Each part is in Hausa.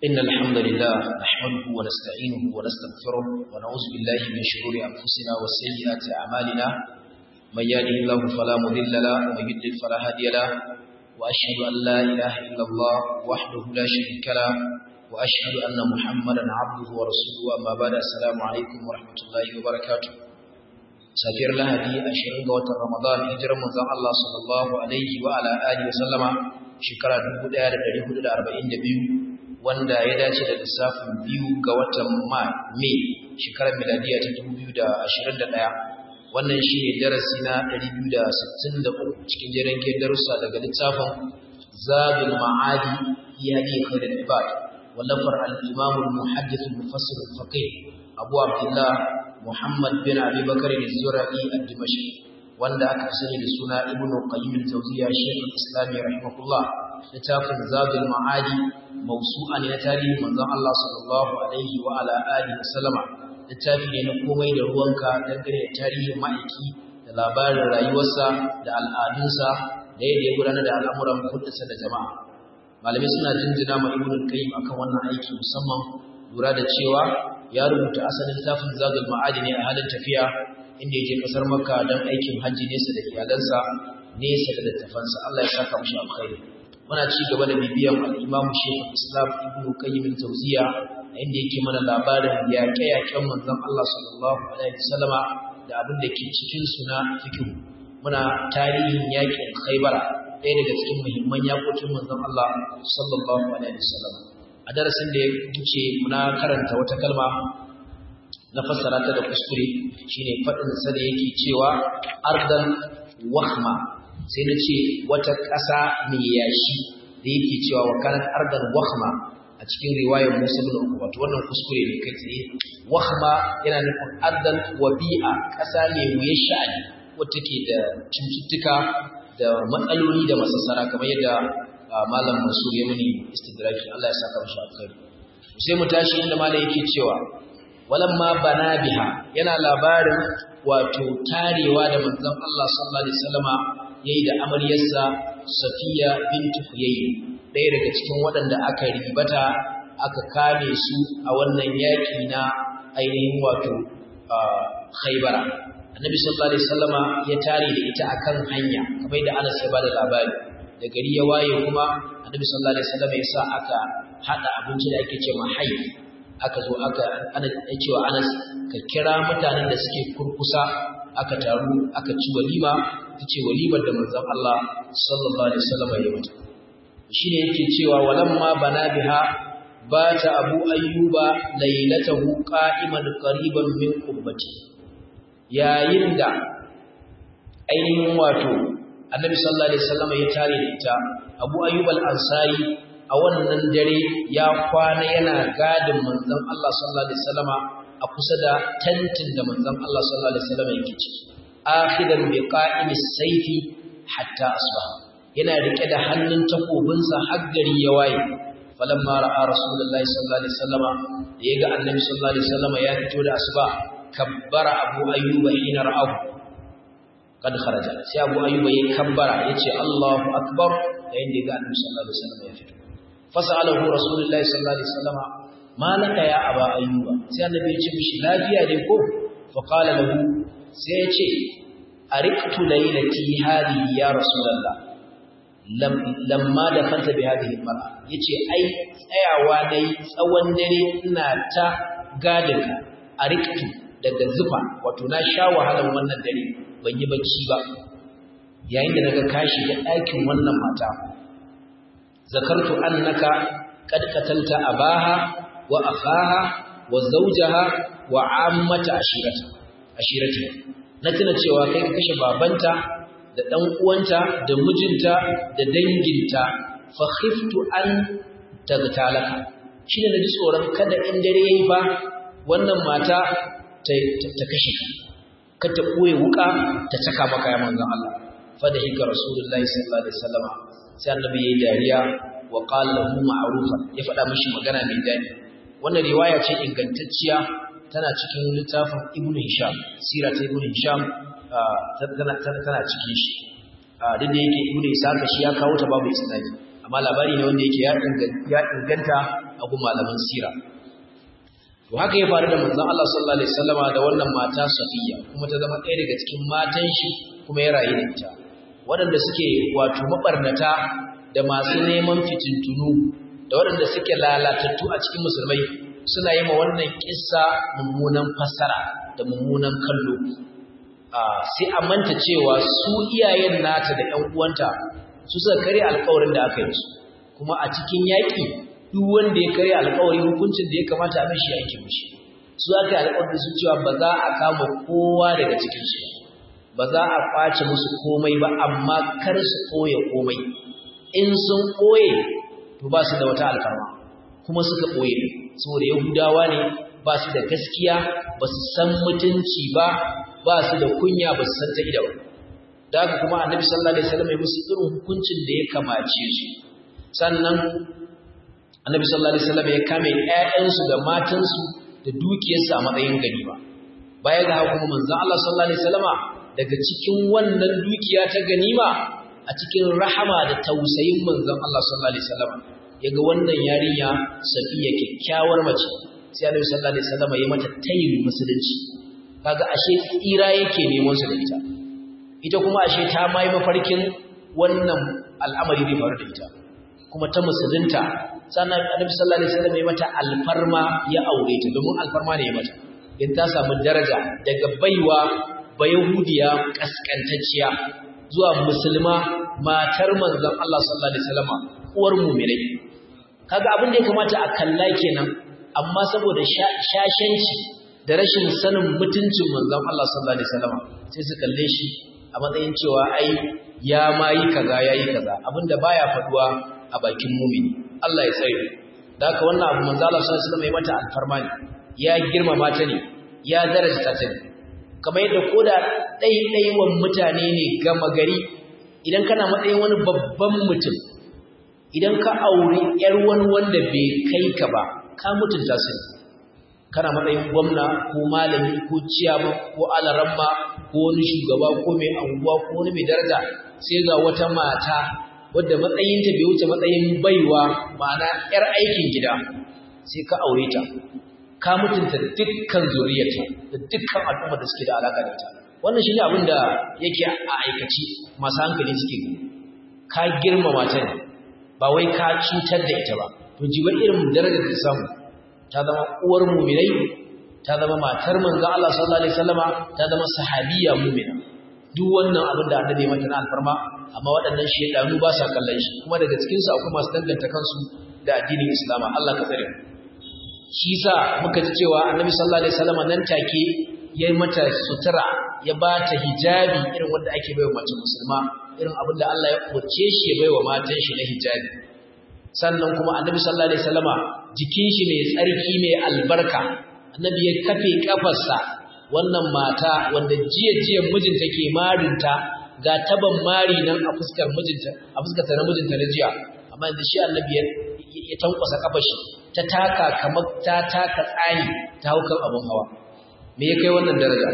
إن الحمد لله نحمده ونستعينه ونستغفره ونعوذ بالله من شرور أنفسنا وسيئات أعمالنا من يهده الله فلا مضل له ومن يضلل فلا هادي له وأشهد أن لا إله إلا الله وحده لا شريك له وأشهد أن محمدا عبده ورسوله أما بعد السلام عليكم ورحمة الله وبركاته safiyar lahadi ashirin ga watan ramadan hijirar manzon Allah sallallahu alaihi wa ala alihi wa sallama shekara 1442 wanda ya dace da lissafin biyu ga watan mai shekarar miladiya ta 2021 wannan shi ne darasi na 263 cikin jiran darussa daga littafin zadul ma'adi fi hadi khairul ibad wallafar al-imam al-muhaddith al-mufassir al-faqih abu abdullah Muhammad bin Abi Bakar al-Zura'i al-Dimashqi wanda aka sani da suna Ibn Qayyim al-Jawziyya Shaykh al-Islam rahimahullah littafin Zadul Ma'adi mawsu'a ne na tarihi manzon Allah sallallahu alaihi wa ala alihi wasallama littafi ne na komai da ruwanka dangane da tarihin ma'aiki da labarin rayuwarsa da al'adunsa da yadda ya gudanar da al'amuran kudinsa da jama'a malamai suna jinjina ma Ibn Qayyim akan wannan aiki musamman lura da cewa ya rubuta asalin littafin zagul ma'adi ne a halin tafiya inda ya je kasar makka don aikin hajji nesa da iyalansa nesa da littafansa Allah ya saka mashi alkhairi muna ci gaba da bibiyan al-imam shaykh islam ibnu qayyim al-tawziya inda yake mana labarin yaƙe-yaƙen manzon Allah sallallahu alaihi wasallama da abin da ke cikin suna fiqh muna tarihin yaƙin khaybara ɗaya daga cikin muhimman yaƙokin manzon Allah sallallahu alaihi wasallama a darasin da ya wuce muna karanta wata kalma na fassara ta da kuskure shine faɗin sa da yake cewa ardan wahma sai na ce wata ƙasa mai yashi da yake cewa wa kanat ardan wahma a cikin riwayar Musa bin Uqba to wannan kuskure ne kai tsaye wahma yana nufin ardan wabi'a ƙasa mai wuyar sha'ani wacce take da cututtuka da matsaloli da masassara kamar yadda malam Mansur ya muni istidraki Allah ya saka mishi alkhairi sai mu tashi inda malam yake cewa walamma bana biha yana labarin wato tarewa da manzon Allah sallallahu alaihi wasallama yayi da amaryarsa Safiya bint Huyay ɗaya daga cikin waɗanda aka ribata aka kame su a wannan yaki na ainihin wato Khaybara Annabi sallallahu alaihi wasallama ya tare da ita akan hanya kamar da Anas ya bada labari da gari ya waye kuma annabi sallallahu alaihi wasallam ya sa aka hada abinci da ake cewa hayy aka zo aka ana cewa Anas ka kira mutanen da suke kurkusa aka taru aka ci walima tace walimar da manzon Allah sallallahu alaihi wasallam ya yi shine yake cewa walamma bana biha bata abu ayyuba laylatahu qa'iman qariban min qubbati yayin da ainihin wato annabi sallallahu alaihi wasallam ya tare da ita abu ayyub al-ansari a wannan dare ya kwana yana gadin manzon Allah sallallahu alaihi wasallam a kusa da tantin da manzon Allah sallallahu alaihi wasallam yake ciki akhidan bi qa'imis sayfi hatta asbah yana rike da hannun takobinsa har gari ya waye falamma ra'a rasulullahi sallallahu alaihi wasallam da yaga annabi sallallahu alaihi wasallam ya fito da asuba kabbara abu ayyuba hina ra'ahu kad kharaja sai Abu Ayyuba yayin kabbara yace Allahu akbar yayin da ga Annabi sallallahu alaihi wasallam ya fito fasalahu Rasulullahi sallallahu alaihi wasallam malaka ya Aba Ayyuba sai Annabi ya ce mishi lafiya dai ko fa qala lahu sai ya ce ariqtu laylati hadihi ya Rasulullah lam lamma dakhalta bi hadhihi almar'a yace ai tsayawa dai tsawon dare ina ta gadinka ariqtu daga zufa wato na sha wahalan wannan dare ban yi bacci ba yayin da naga kashi da ɗakin wannan mata zakartu annaka qad qatalta abaha wa akhaha wa zawjaha wa ammata ashirata ashirati na tuna cewa kai ka kashe babanta da dan uwanta da mijinta da danginta fa khiftu an tagtalaka shine naji tsoron kada in dare yayi ba wannan mata ta kashe ka ka ta ɓoye wuka ta caka maka ya manzan Allah fada hika rasulullahi sallallahu alaihi wasallam sai annabi yayi dariya wa qala lahu ma'rufan ya faɗa mishi magana mai daɗi wannan riwaya ce ingantacciya tana cikin littafin ibnu hisham sira ta ibnu hisham tana tana cikin shi duk da yake ibnu isaka shi ya kawo ta babu isnadi amma labari ne wanda yake ya inganta a gun malaman sira to haka ya faru da manzon Allah sallallahu alaihi wasallama da wannan mata Safiya kuma ta zama ɗaya daga cikin matan shi kuma ya rayu da ita waɗanda suke wato mabarnata da masu neman fitintunu da waɗanda suke lalatattu a cikin musulmai suna yi ma wannan kissa mummunan fassara da mummunan kallo sai a manta cewa su iyayen nata da ƴan uwanta su suka kare alƙawarin da aka yi su kuma a cikin yaƙi duk wanda ya kare alƙawari hukuncin da ya kamata a mishi yake mishi su aka yi alƙawarin su cewa ba za a kama kowa daga cikin su ba za a kwace musu komai ba amma kar su ɓoye komai in sun ɓoye to ba su da wata alfarma kuma suka ɓoye saboda yahudawa ne ba su da gaskiya ba su san mutunci ba ba su da kunya ba su san ta ida ba da haka kuma annabi sallallahu alaihi wasallam ya musu irin hukuncin da ya kamace su sannan annabi sallallahu alaihi wasallam ya kame ƴaƴansu da matansu da dukiyarsu a matsayin ganima baya ga haka kuma manzon Allah sallallahu alaihi wasallama daga cikin wannan dukiya ta ganima a cikin rahama da tausayin manzon Allah sallallahu alaihi wasallama yaga wannan yarinya Safiya kyakkyawar mace sai Annabi sallallahu alaihi wasallama ya mata tayin musulunci kaga ashe tsira yake neman su da ita ita kuma ashe ta mai mafarkin wannan al'amari zai faru da ita kuma ta musulunta sannan Annabi sallallahu alaihi wasallam ya mata alfarma ya aure ta domin alfarma ne ya mata in ta samu daraja daga baiwa bayahudiya kaskantacciya zuwa musulma matar manzon Allah sallallahu alaihi wasallam uwar mu'minai kaga abin da ya kamata a kalla kenan amma saboda shashanci da rashin sanin mutuncin manzon Allah sallallahu alaihi wasallam sai su kalle shi a matsayin cewa ai ya ma yi kaza yayi kaza abinda baya faduwa a bakin mumini Allah ya tsare da haka wannan abu manzo Allah sallallahu alaihi wasallam ya mata alfarma ne ya girmama ta ne ya daraja ta ne kamar yadda koda ɗaiɗaiwan mutane ne gama gari idan kana matsayin wani babban mutum idan ka auri ƴar wani wanda bai kai ka ba ka mutunta su kana matsayin gwamna ko malami ko ciyama ko alaramma ko wani shugaba ko mai anguwa ko wani mai daraja sai ga wata mata wadda matsayinta bai wuce matsayin baiwa ma'ana ƴar aikin gida sai ka aure ta ka mutunta dukkan zuriyarta da dukkan al'umma da suke da alaka da ita wannan shine abin da yake a aikaci masu hankali suke gani ka girmama ta ne ba wai ka cutar da ita ba to jiba irin darajar da samu ta zama uwar mu'minai ta zama matar manzon Allah sallallahu alaihi wasallama ta zama sahabiya mu'mina duk wannan abin da annabi mata na alfarma amma waɗannan shedanu ba sa kallon shi kuma daga cikin su akwai masu danganta kansu da addinin Islam Allah ka tsare shi yasa muka ji cewa annabi sallallahu alaihi wasallama nan take ya yi mata sutura ya ba ta hijabi irin wanda ake baiwa mace musulma irin abin da Allah ya umarce shi ya baiwa matan shi na hijabi sannan kuma annabi sallallahu alaihi wasallama jikin shi mai tsarki mai albarka annabi ya kafe kafarsa wannan mata wanda jiya jiya mijinta ke marinta ga taban mari nan a fuskar mijinta a fuskar ta na mijinta na jiya amma yanzu shi annabi ya tankwasa kafar shi ta taka kamar ta taka tsani ta haukan abun hawa me ya kai wannan daraja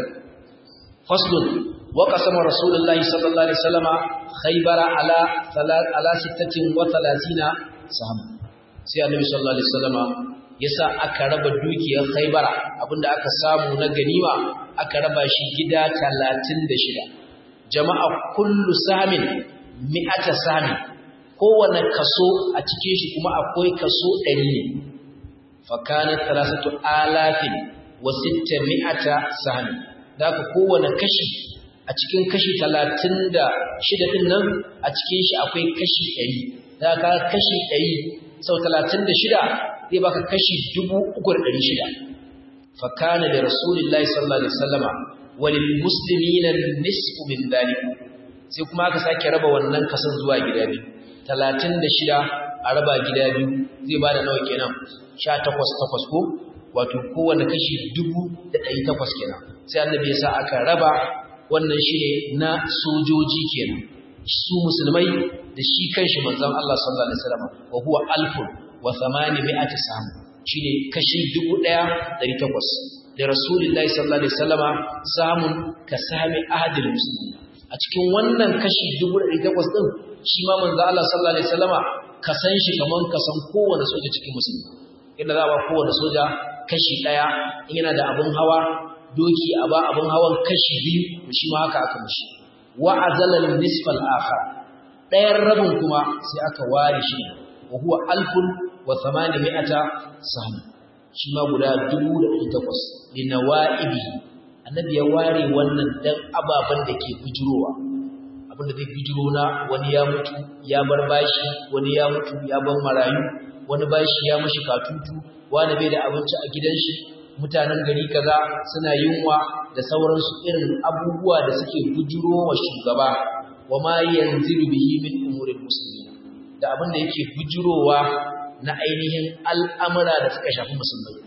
faslun wa qasama rasulullahi sallallahu alaihi wasallama khaybara ala ala 36 saham sai annabi sallallahu alaihi wasallama yasa aka raba dukiyar khaybara abinda aka samu na ganima aka raba shi gida 36 jama'a kullu samin mi'ata samin kowane kaso a cikin shi kuma akwai kaso 100 ne fa kana 3000 alafin wa sitta mi'ata sahmi da ka kowane kashi a cikin kashi talatin da shida ɗin nan a cikin shi akwai kashi ɗari da ka kashi ɗari sau talatin da shida zai baka kashi dubu uku da ɗari shida fakana da rasulillahi sallallahu alaihi wasallama walil muslimina nisfu min dhalik sai kuma aka sake raba wannan kasan zuwa gida biyu talatin da shida a raba gida biyu zai bada nawa kenan sha takwas takwas ko wato kowane kashi dubu da ɗari takwas kenan sai annabi ya sa aka raba wannan shi ne na sojoji kenan su musulmai da shi kanshi manzon Allah sallallahu alaihi wasallam wa huwa alfun wa thamani mi'ati sam shine kashi dubu ɗaya ɗari takwas da rasulullahi sallallahu alaihi wasallama samun ka sami ahadil muslimin a cikin wannan kashi dubu ɗari takwas ɗin shi ma manzon Allah sallallahu alaihi wasallama ka san shi kaman ka san kowane soja cikin musulmi inda za a ba kowane soja kashi ɗaya in yana da abin hawa doki a ba abin hawan kashi biyu to shi ma haka aka mishi wa azalal nisfal akhar ɗayan rabin kuma sai aka ware shi wa huwa alfun wa thamani mi'ata sahm shi ma guda dubu da ɗari takwas li nawa'ibihi annabi ya ware wannan dan ababen da ke bijirowa abin da zai bijiro na wani ya mutu ya bar bashi wani ya mutu ya bar marayu wani bashi ya mashi katutu wani bai da abinci a gidan shi mutanen gari kaza suna yunwa da sauransu irin abubuwa da suke bujiro wa shugaba wa ma yanzilu bihi min umuril muslimin da abin da yake bujirowa na ainihin al'amura da suka shafi musulmai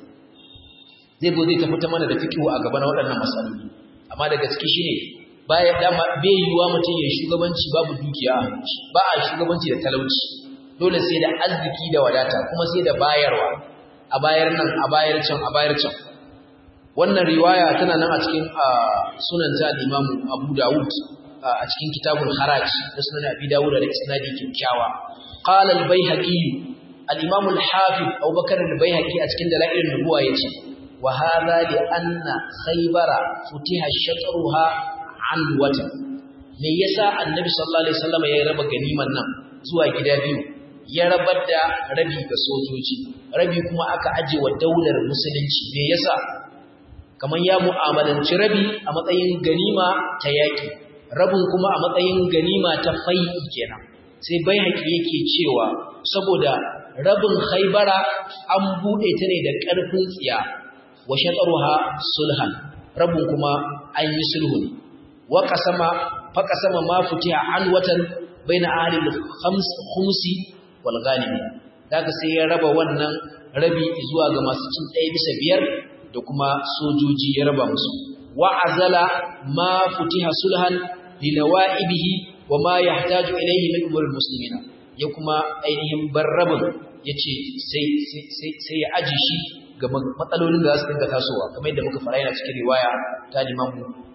zai zo zai tafi ta mana da fikihu a gaba na waɗannan matsaloli amma da gaske shine baya dama bai yiwa mutum ya shugabanci babu dukiya ba a shugabanci da talauci dole sai da arziki da wadata kuma sai da bayarwa a bayar nan a bayar can a bayar can wannan riwaya tana nan a cikin sunan ta Imam Abu Dawud a cikin kitabul Haraj da sunan Abi Dawud da isnadi kyakkyawa qala al-Baihaqi al-Imam al-Hafiz Abu Bakar al-Baihaqi a cikin dalailin nubuwa yace wa hadha li anna Khaybara futiha shatruha an wata me yasa Annabi sallallahu alaihi wasallam ya raba ganiman nan zuwa gida biyu ya rabar da rabi ga sojoji rabi kuma aka aje wa daular musulunci me yasa kamar ya mu'amalanci rabi a matsayin ganima ta yaki rabin kuma a matsayin ganima ta fai'i kenan sai bai haƙi yake cewa saboda rabin haibara an buɗe ta ne da ƙarfin tsiya wa shataruha sulhan rabin kuma an yi sulhu ne wa qasama fa qasama ma futiha an watan baina ahli al-khams khumsi wal ghanimi daga sai ya raba wannan rabi zuwa ga masu cin ɗaya bisa biyar da kuma sojoji ya raba musu wa azala ma futiha sulhan li nawaibihi wa ma yahtaju ilayhi min umur muslimina ya kuma ainihin barrabin yace sai sai sai ya aji shi ga matsalolin da za su dinga tasowa kamar yadda muka fara yana cikin riwaya ta Imam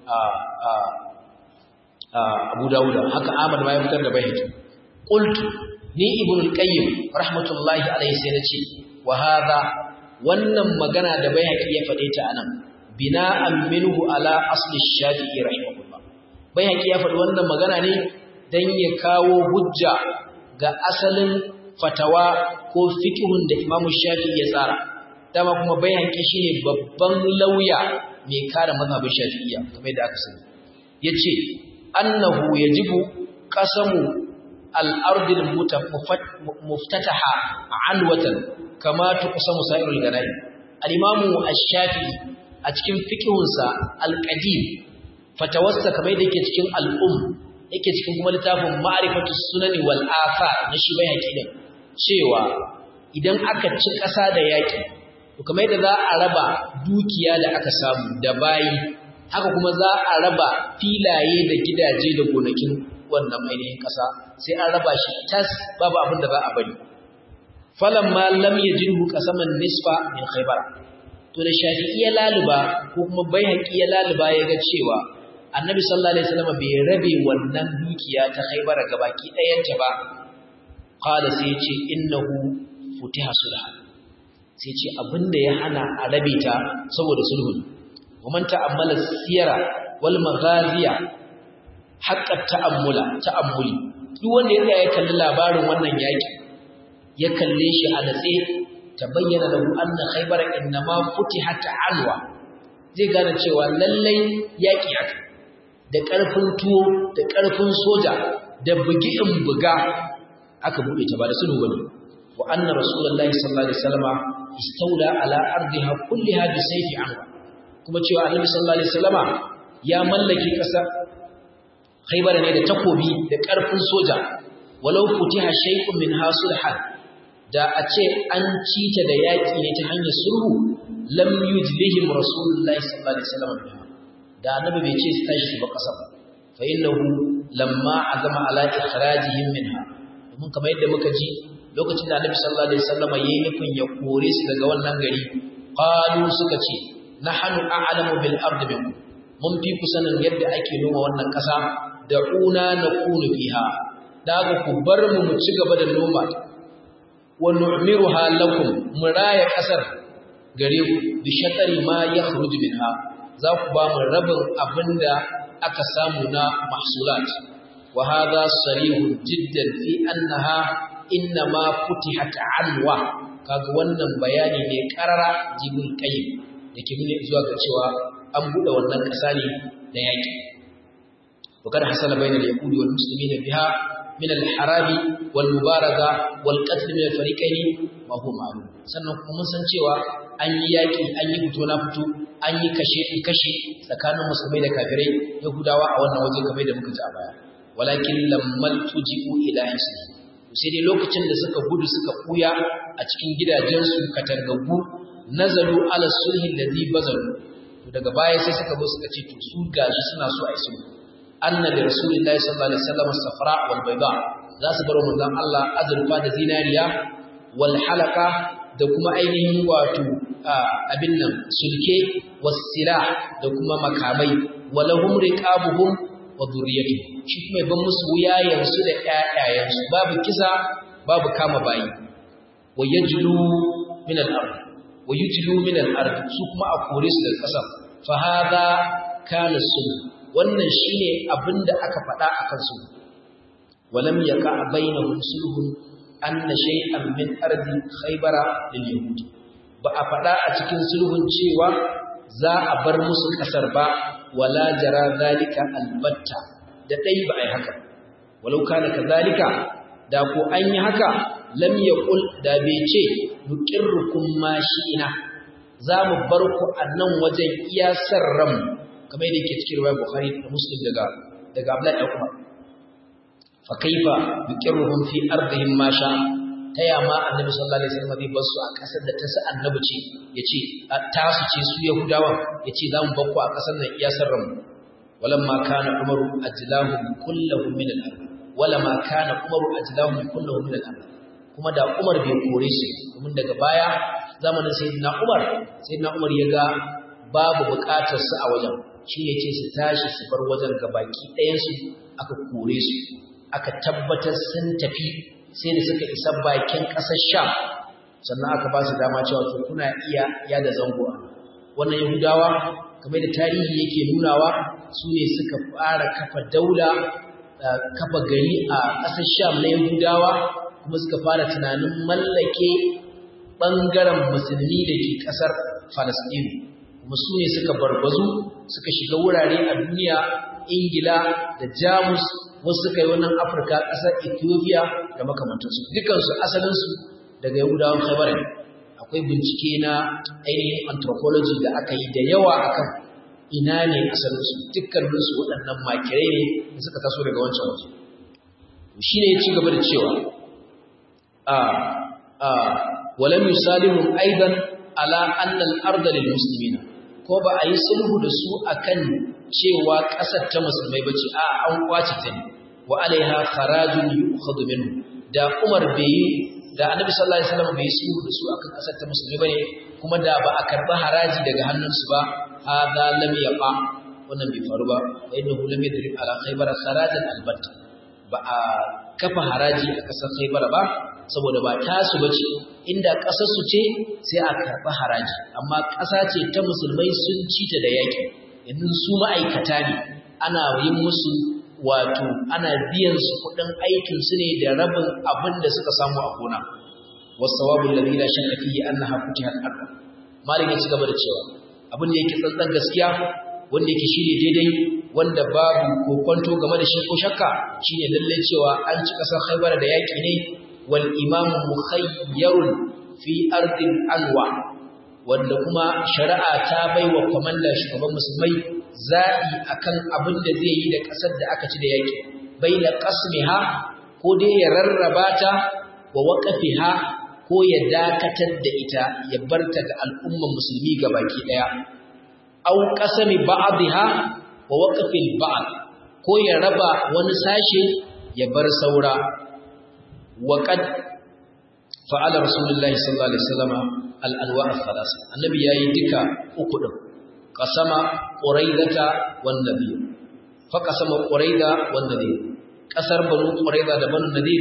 Abu Dawud haka Ahmad ma ya fitar da bayani qultu ni ibn al-qayyim rahmatullahi alayhi sai nace wa hadha wannan magana da bayhaqi ya fade ta anan bina'an minhu ala asli shafi'i rahimahullah bayhaqi ya fadi wannan magana ne dan ya kawo hujja ga asalin fatawa ko fiqhun da Imam Shafi'i ya tsara dama kuma bayhaqi shine babban lauya mai kare mazhabin Shafi'iyya kamar da aka sani yace annahu yajibu qasamu الأرض المفتتحة عنوة كما تقسم سائر الغنائم الإمام الشافعي أتكلم فقهنسا القديم فتوسى كما يدك تكلم الأم yake cikin kuma littafin ma'rifatu sunani wal athar na shi bai haƙiƙin cewa idan aka ci ƙasa da yaƙi to kamar yadda za a raba dukiya da aka samu da bayi haka kuma za a raba filaye da gidaje da gonakin wannan ainihin ƙasa sai an raba shi tas babu abin da za a bari falamma lam yajidhu qasaman nisfa min khaybar to da shafi'i ya laluba ko kuma baihaqi ya laluba ya ga cewa annabi sallallahu alaihi wasallam bai rabe wannan dukiya ta khaybar gabaki ɗayanta ba qala sai ce innahu futiha sulh sai ce abinda ya hana a rabe ta saboda sulhu ومن تأمل السيرة والمغازية حق التأمل تأملي duk wanda ya tsaya ya kalli labarin wannan yaki ya kalle shi a natse tabayyana lahu anna khaybar innama futihat alwa zai gane cewa lallai yaki haka da karfin tuwo da karfin soja da bugi in buga aka bude ta ba da sulhu bane wa anna rasulullahi sallallahu alaihi wasallama istawla ala ardiha kulliha bi sayfi anwa kuma cewa annabi sallallahu alaihi wasallama ya mallake ƙasa Khaybar ne da takobi da ƙarfin soja walau futiha shay'un min hasulhan da a ce an cita da yaƙi ne ta hanyar sulhu lam yujlihim rasulullahi sallallahu alaihi wasallam da annabi bai ce su tashi ba ƙasa ba fa innahu lamma azama ala ikhrajihim minha domin kamar yadda muka ji lokacin da annabi sallallahu alaihi wasallam yayi nufin ya kore su daga wannan gari qalu suka ce nahnu a'lamu bil ardi minkum mun fi ku sanin yadda ake noma wannan ƙasa da una nakunu fiha daga ku bar mu mu ci gaba da noma wa nu'miruha lakum muraya kasar gare ku bi shatari ma yakhruju minha za ku ba mu rabin abinda aka samu na mahsulat wa hadha sarihun jiddan fi annaha innama futihat anwa kaga wannan bayani ne karara jibul qayyim dake nuna zuwa ga cewa an bude wannan kasa ne da yaki wa kada hasala bainal yahudi wal muslimina biha min al harabi wal mubaraza wal qatl min al fariqaini ma huwa ma'lum sannan kuma mun san cewa an yi yaki an yi fito na fito an yi kashe kashe tsakanin musulmai da kafirai yahudawa a wannan waje kamar da muka ji a baya walakin lammal tuji'u ila islam sai dai lokacin da suka gudu suka kuya a cikin gidajensu katangagu nazalu ala sulhin ladhi bazalu to daga baya sai suka zo suka ce to su gashi suna so a yi sulhu anna da rasulullahi sallallahu alaihi wasallam safra wal bayda za su bar manzon Allah azurfa da zinariya wal halaka da kuma ainihin wato abin nan sulke was silah da kuma makamai walahum riqabuhum wa dhurriyyatuhum shi kuma ban musu wuyayensu da ƴaƴayensu babu kisa babu kama bayi wa yajlu min al-ard wa yujlu min al-ard su kuma a kore su daga ƙasa fa hadha kana sulh wannan shine abinda aka faɗa akan su walam yaqa bainahum sulhun anna shay'an min ardi khaybara lil yahudi ba a faɗa a cikin sulhun cewa za a bar musu ƙasar ba wala jara zalika albatta da dai ba ai haka walau kana kazalika da ko an yi haka lam yaqul da bai ce nuqirrukum ma shi'ina za mu bar ku a nan wajen iya sarram kamar yadda yake cikin riwayar bukhari da muslim daga daga abdullahi ibn umar fa kaifa nuqirruhum fi ardihim ma sha taya ma annabi sallallahu alaihi wasallam bai basu a kasar da ta sa annabi ce yace ta su ce su yahudawa yace za mu bakku a kasar nan iya sarran walamma kana umaru ajlahu kulluhum min al-ard walamma kana umaru ajlahu kulluhum min al-ard kuma da umar bai kore shi kuma daga baya zamanin sayyidina umar sayyidina umar ya ga babu bukatar su a wajen shi ne ce su tashi su bar wajen gabaki ɗayan su aka kore su aka tabbatar sun tafi sai da suka isa bakin ƙasar Sham sannan aka ba su dama cewa to kuna iya yada zango wannan Yahudawa kamar da tarihi yake nunawa su ne suka fara kafa daula kafa gari a ƙasar Sham na Yahudawa kuma suka fara tunanin mallake ɓangaren musulmi da ke ƙasar Falasɗinu kuma su ne suka barbazu suka shiga wurare a duniya Ingila da Jamus wasu suka yi wannan afirka ƙasar ethiopia da makamantansu dukansu asalinsu daga yahudawan khaibar akwai bincike na ainihin anthropology da aka yi da yawa akan ina ne asalinsu dukkaninsu waɗannan makirai ne da suka taso daga wancan waje shi ne ya ci gaba da cewa a a walam yusalihum aidan ala anna al-arda lil muslimina ko ba a yi sulhu da su akan cewa ƙasar ta musulmai bace a an kwace ta ne wa alaiha kharajun yu'khadhu minhu da Umar bai da Annabi sallallahu alaihi wasallam bai sulhu da su akan ƙasar ta musulmai bane kuma da ba a karba haraji daga hannunsu ba hada lam yaqa wannan bai faru ba wa innahu lam yadrib ala khaybar kharajan albatta ba a kafa haraji a ƙasar khaybar ba saboda ba tasu bace inda ƙasar su ce sai a karba haraji amma ƙasa ce ta musulmai sun ci ta da yaki yanzu su ma'aikata ne ana yin musu wato ana biyan su kuɗin aikin su ne da rabin abin da suka samu a gona wasawabu alladhi la shakka fihi annaha futihat arda malik ya ci gaba da cewa abin da yake tsantsan gaskiya wanda yake shine daidai wanda babu kokonto game da shi ko shakka shine lalle cewa an ci kasar Khaybar da yaki ne wal imam mukhayyarun fi ardin anwa wanda kuma shari'a ta baiwa komanda shugaban musulmai za'i akan abin da zai yi da kasar da aka ci da yaki baina qasmiha ko dai ya rarraba ta wa waqafiha ko ya dakatar da ita ya barta ga al'umman musulmi baki daya aw qasami ba'dha wa waqfil ba'd ko ya raba wani sashe ya bar saura wa qad fa'ala rasulullahi sallallahu alaihi wasallam al-anwa' al-thalas annabi yayi duka uku din qasama quraidata wan nabiy fa qasama quraida wan nabiy kasar banu quraida da banu nadir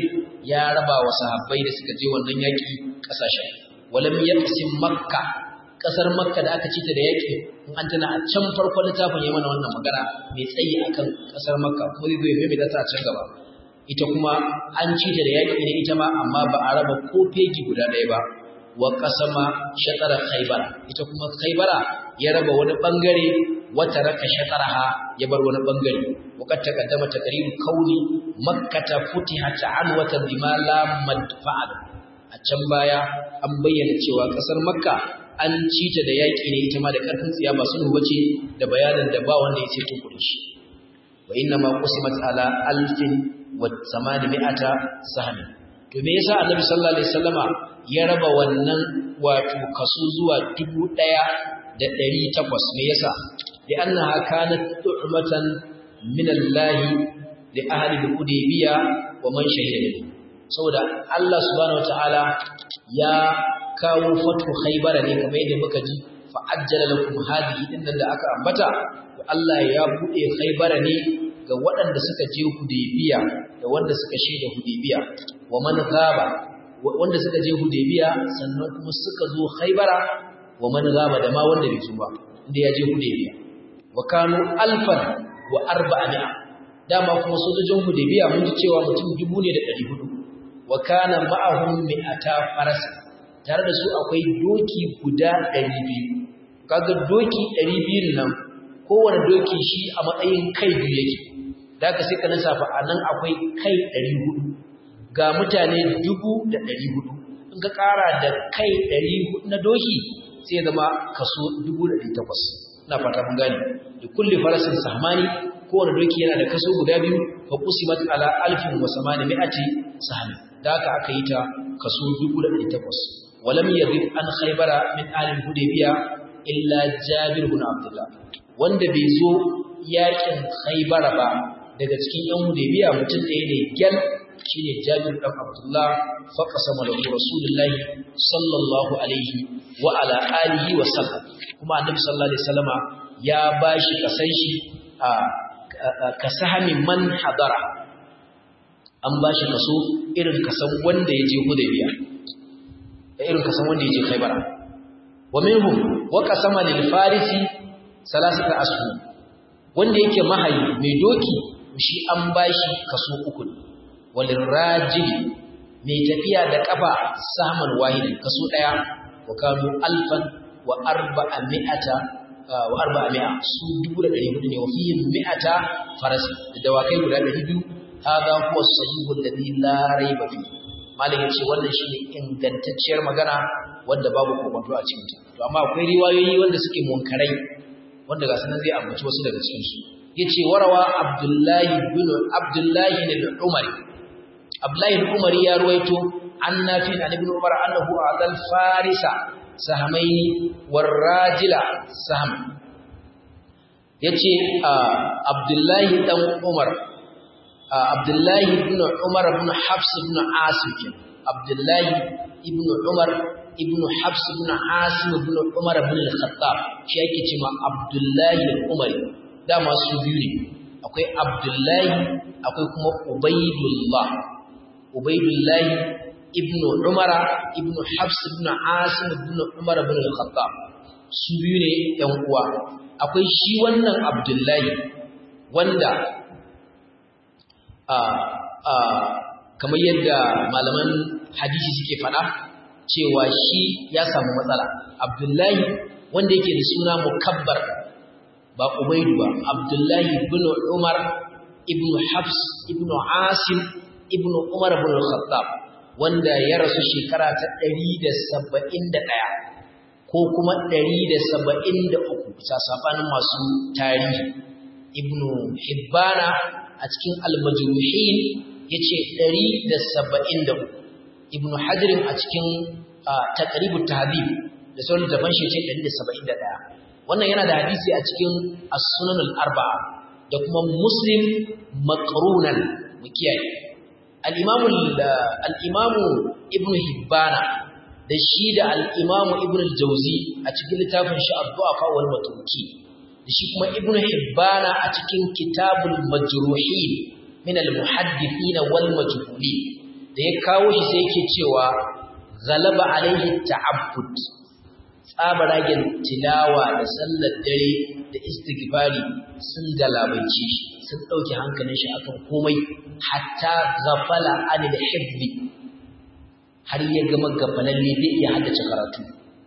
ya raba wa sahabbai da suka je wannan yaki kasashen walam yaqsim makka kasar makka da aka cita da yaki in an tana a can farkon littafin ya mana wannan magana mai tsayi akan kasar makka kuma zai zo ya mai ta a can gaba ita kuma an cita da yaki ne ita ma amma ba a raba ko fegi guda ɗaya ba wa kasama shatara khaybara ita kuma khaybara ya raba wani bangare wata raka shataraha ya bar wani bangare وقد تقدم تقرير كون مكة فتحت عنوة بما لا مدفع a can baya an bayyana cewa kasar makka an ci ta da yaƙi ne ita ma da ƙarfin tsiya ba sulhu bace da bayanin da ba wanda ya ce tukuri shi wa inna ma qusimat ala alfin wa samani mi'ata sahmi to me yasa annabi sallallahu alaihi wasallama ya raba wannan wato kaso zuwa dubu ɗaya da ɗari takwas me yasa li annaha kanat tu'matan min Allah li ahli al-Hudaybiyya wa man shahida minhu saboda Allah subhanahu wataala ya kawo fatu Khaybar ne kamar yadda muka ji fa ajjala lakum hadhihi dinnan da aka ambata to Allah ya bude Khaybar ne ga waɗanda suka je Hudaybiyya da wanda suka shaida Hudaybiyya wa man ghaba wanda suka je Hudaybiyya sannan kuma suka zo Khaybar wa man ghaba da ma wanda bai zo ba inda ya je Hudaybiyya wa kanu alfan wa arba'a dama kuma sojojin Hudaybiya mun ji cewa mutum dubu ne da ɗari hudu wa kana ma'ahum mi'ata faras tare da su akwai doki guda ɗari biyu kaga doki ɗari biyun nan kowane doki shi a matsayin kai biyu yake da ka sai ka lissafa a nan akwai kai ɗari hudu ga mutane dubu da ɗari hudu in ka ƙara da kai ɗari hudu na doki sai zama kaso dubu da ɗari takwas ina fata mun gane da kulli farasin sahmani kowane doki yana da kaso guda biyu fa qusimat ala alfin wa samani mi'ati sahmi da haka aka yi ta kaso 1800 walam yadhib an khaybara min ahli hudaybiya illa jabir ibn abdullah wanda bai zo yakin khaybara ba daga cikin yan hudaybiya mutum ɗaya ne gyal shine jabir dan abdullah fa qasama lahu rasulullah sallallahu alaihi wa ala alihi wa sallam kuma annabi sallallahu alaihi wasallama ya bashi kasan shi a ka sahami man hadara an ba shi kaso irin kasan wanda ya je hudaybiya da irin kasan wanda ya je khaybara wa minhum wa qasama lil farisi salasata ashu wanda yake mahayi mai doki shi an ba shi kaso uku walil rajili mai tafiya da kafa saman wahidin kaso daya wa kanu alfan wa arba'a mi'ata wa arba'a mi'a su dubu da ɗari hudu ne wa fiye mi'ata farasi da dawakai guda ɗari biyu hada huwa sahihu alladhi la raiba fi malik yace wannan shine ingantacciyar magana wanda babu kokonto a cikin ta to amma akwai riwayoyi wanda suke munkarai wanda ga sanan zai ambaci wasu daga cikin su yace warawa abdullahi bin abdullahi bin umari abdullahi bin umari ya ruwaito annafi an ibn umar annahu adal farisa sahamaini warrajila saham yace abdullahi dan umar abdullahi ibn umar ibn hafs ibn asim abdullahi ibn umar ibn hafs ibn asim ibn umar ibn al-khattab shi yake cewa abdullahi al-umar dama su biyu ne akwai abdullahi akwai kuma ubaidullah ubaidullahi ibn umara ibn hafs ibn asim ibn umar ibn al-khattab su biyu ne yan uwa akwai shi wannan abdullahi wanda a a kamar yadda malaman hadisi suke faɗa cewa shi ya samu matsala abdullahi wanda yake da suna mukabbar ba ubaidu ba abdullahi ibn umar ibn hafs ibn asim ibn umar ibn al-khattab wanda ya rasu shekara ta 171 ko kuma 173 sasafanin masu tarihi ibn hibbana a cikin al-majruhin yace 173 ibn hajar a cikin taqribut tahdhib da sauran daban shi ce 171 wannan yana da hadisi a cikin as-sunan al-arba'a da kuma muslim maqrunan mukiyaye al-imamu al-imamu ibn hibbana da shi da al-imamu ibn al-jawzi a cikin littafin shi ad-du'afa wal matruki da shi kuma ibn hibbana a cikin kitabul majruhin min al-muhaddithin wal majhulin da ya kawo shi sai yake cewa galaba alaihi ta'abbud tsabaragen tilawa da sallar dare da istighfari sun galabaice shi sun dauke hankalin shi akan komai hatta ghafala anil hibbi har ya gama gafalalle bai iya haddace karatu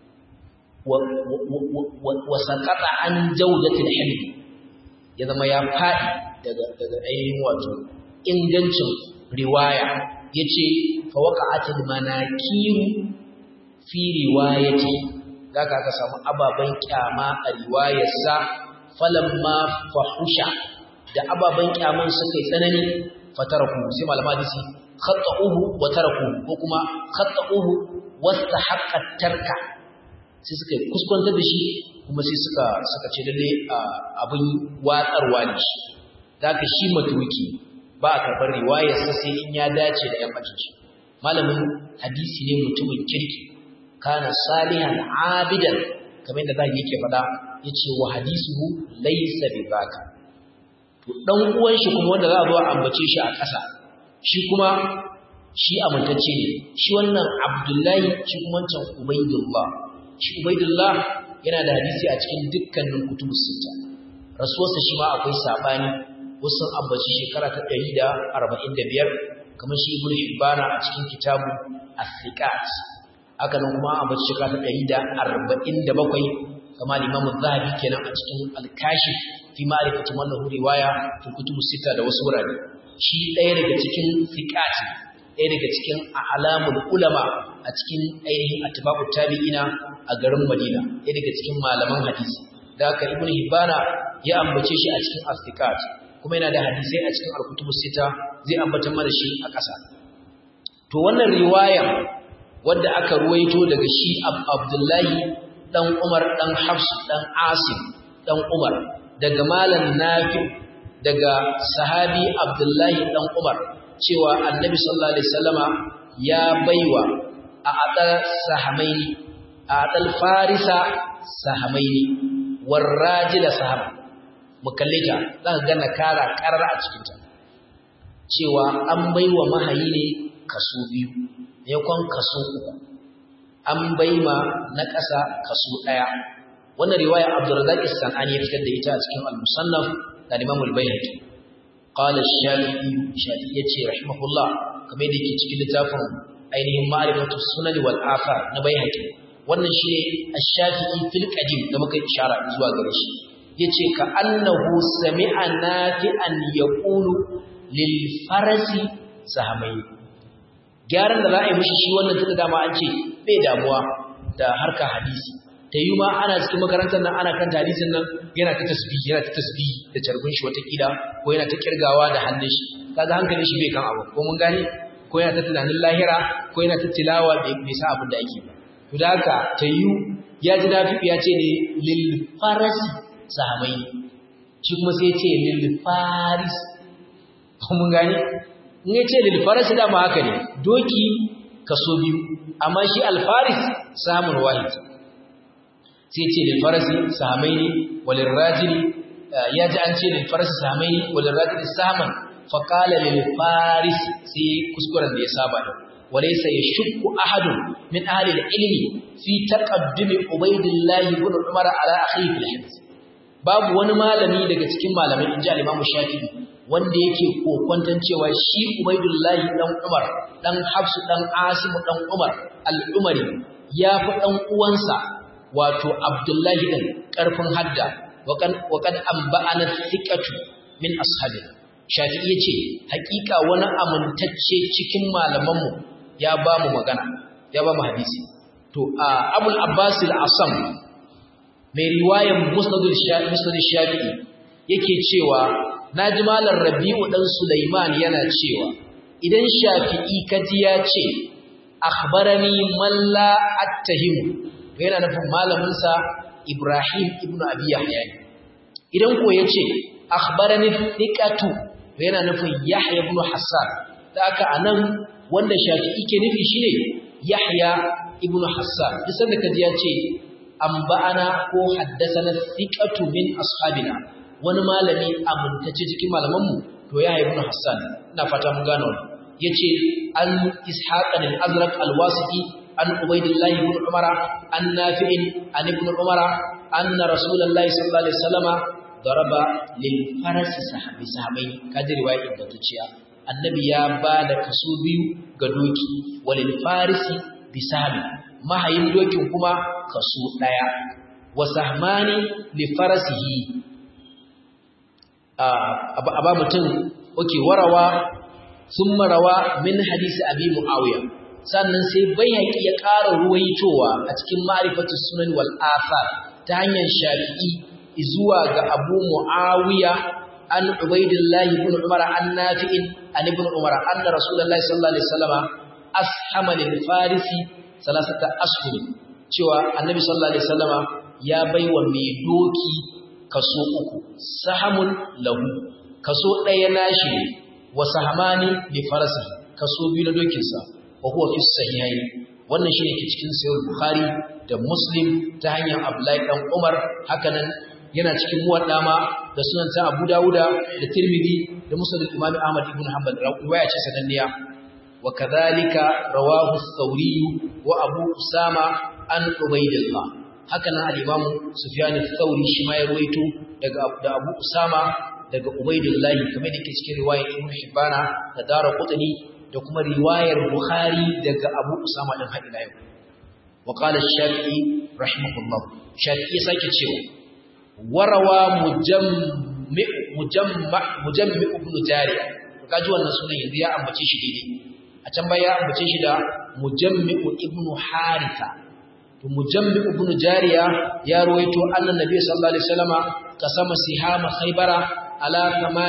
wa saqata an jawdatil hibbi ya zama ya fadi daga daga ainihin wato ingancin riwaya yace fa waqa'atil manakiru fi riwayati zaka ka samu ababan kyama a riwayarsa falamma fahusha da ababan kyaman suka yi tsanani fataraku sai malama hadisi khata'uhu wa taraku ko kuma khata'uhu wastahaqqa tarka sai suka kuskuntar da shi kuma sai suka suka ce lalle abin watsarwa ne shi zaka shi matuki ba a karɓar riwayarsa sai in ya dace da yan bakin shi malamin hadisi ne mutumin kirki kana salihan abidan kamar yadda zaki yake faɗa yace wa hadisuhu laysa bi baka to dan uwan shi kuma wanda za a zo a ambace shi a ƙasa shi kuma shi amintacce ne shi wannan Abdullahi shi kuma wancan Ubaidullah shi Ubaidullah yana da hadisi a cikin dukkanin kutubus sita rasuwarsa shi ma akwai sabani wasu ambaci shekara ta 145 kamar shi Ibn Hibbana a cikin kitabu As-Siqat haka nan kuma ambaci shekara ta 147 kama Imam Zahabi kenan a cikin Al-Kashif fi ma'rifati man lahu riwaya fi kutubus sita da wasu wurare shi ɗaya daga cikin fiqati ɗaya daga cikin alamul ulama a cikin ainihin atba'u tabi'ina a garin Madina ɗaya daga cikin malaman hadisi da haka Ibn Hibbana ya ambace shi a cikin as kuma yana da hadisai a cikin al-kutubus sita zai ambata mana shi a ƙasa to wannan riwaya wadda aka ruwaito daga shi Abdullahi dan Umar dan Hafs dan Asim dan Umar daga malam Nafi daga sahabi Abdullahi dan Umar cewa Annabi sallallahu alaihi wasallama ya baiwa a adal sahamaini a adal farisa sahamaini warrajila sahama mukallita zaka ga nakara karar a cikin ta cewa an baiwa mahayi ne kaso biyu ne kon kaso uku an baima na ƙasa kaso ɗaya wannan riwaya Abdurrazzaq as-Sanani ya fitar da ita a cikin al-Musannaf da Imam al-Baihaqi qala ash-Shafi'i Shafi'i yace rahimahullah kamar da yake cikin littafin ainihin ma'rifatu sunan wal athar na Baihaqi wannan shine ash-Shafi'i fil qadim da muka ishara zuwa gare shi yace ka annahu sami'a nafi'an yaqulu lil farasi sahamai gyaran da za a yi mishi shi wannan tunda dama an ce bai damuwa da harka hadisi ta yi ma ana cikin makarantar nan ana kan hadisin nan yana ta tasbihi yana ta tasbihi da carbin shi watakila ko yana ta kirgawa da hannun shi kaga hankalin shi bai kan abu ko mun gane ko yana ta tunanin lahira ko yana ta tilawa bai sa abin da ake ba to da haka ta yi ya ji dafi ya ce ne lil farasi sahamai shi kuma sai ya ce lil faris ko mun gane in ya ce lil farasi dama haka ne doki kaso biyu amma shi alfaris samun wahid sai ce lil farasi sahamaini walil rajili ya ji an ce lil farasi sahamaini walil rajili saman fa qala lil faris sai kuskuren da ya saba da walaysa yashukku ahadun min ahli ilmi fi taqaddumi ubaydillah ibn umar ala akhihi fil hifz babu wani malami daga cikin malamai inji al-imam shafi'i wanda yake kokwantan cewa shi ubaidullahi dan umar dan hafsu dan asim dan umar al-umari ya fi dan uwansa wato Abdullahi ɗin ƙarfin hadda waƙad an ba'ana thiqatu min ashabi Shafi'i yace haƙiƙa wani amintacce cikin malamanmu ya ba mu magana ya ba mu hadisi to Abul Abbas al-Asam mai riwayan Musnad al-Shafi'i yake cewa naji malam Rabi'u dan Sulaiman yana cewa idan Shafi'i kaji ya ce akhbarani man la attahimu yana nufin malaminsa Ibrahim ibn Abi Yahya idan ko yace akhbarani thiqatu yana nufin Yahya ibn Hassan da aka anan wanda Shafi'i ke nufi shine Yahya ibn Hassan duk sanda kaji yace ba'ana ko haddathana thiqatu min ashabina wani malami amintacce cikin malamanmu to Yahya ibn Hassan ina fata mun gano yace an ishaq al-azraq al-wasiti an ubaydillah ibn umara an nafi'in an ibn umara anna rasulullahi sallallahu alaihi wasallama daraba lil farasi sahabi sahabai kaji riwaya ingantacciya annabi ya ba da kaso biyu ga doki walil farisi bisabi mahayin dokin kuma kaso daya wa sahmani li farasihi aba mutum oke warawa sun marawa min hadisi abi muawiya sannan sai bayyaki ya ƙara ruwaitowa a cikin ma'rifatu sunan wal athar ta hanyar shafi'i zuwa ga abu muawiya an ubaidillahi ibn umar an nafi'in an ibn umar anna rasulullahi sallallahu alaihi wasallama ashama lil farisi salasata ashhur cewa annabi sallallahu alaihi wasallama ya baiwa mai doki kaso uku sahamun lahu kaso ɗaya nashi ne wa sahamani li farasi kaso biyu na dokinsa wa huwa fi sahihaini wannan shine ke cikin sahih bukhari da muslim ta hanyar abdullahi dan umar hakanan yana cikin muwadda ma da sunan ta abu dawuda da tirmidhi da musnad imam ahmad ibn hanbal riwaya ce sananniya wa kadhalika rawahu ath-thawri wa abu usama an ubaydillah hakanan al-imam sufyan ath-thawri shi ma ya ruwaito daga da abu usama daga ubaydillah kamar da ke cikin riwayar ibn hibbana da daraqutni da kuma riwayar bukhari daga abu usama din hadila yau wa qala ash-shafi'i rahimahullah shafi'i sake cewa warawa mujammi mujamma mujammi ibn jariya kaji wannan sunan yanzu ya ambace shi daidai a can baya ya ambace shi da mujammi ibn haritha to mujammi ibn jariya ya ruwaito annan nabi sallallahu alaihi wasallama kasama sihama khaybara ala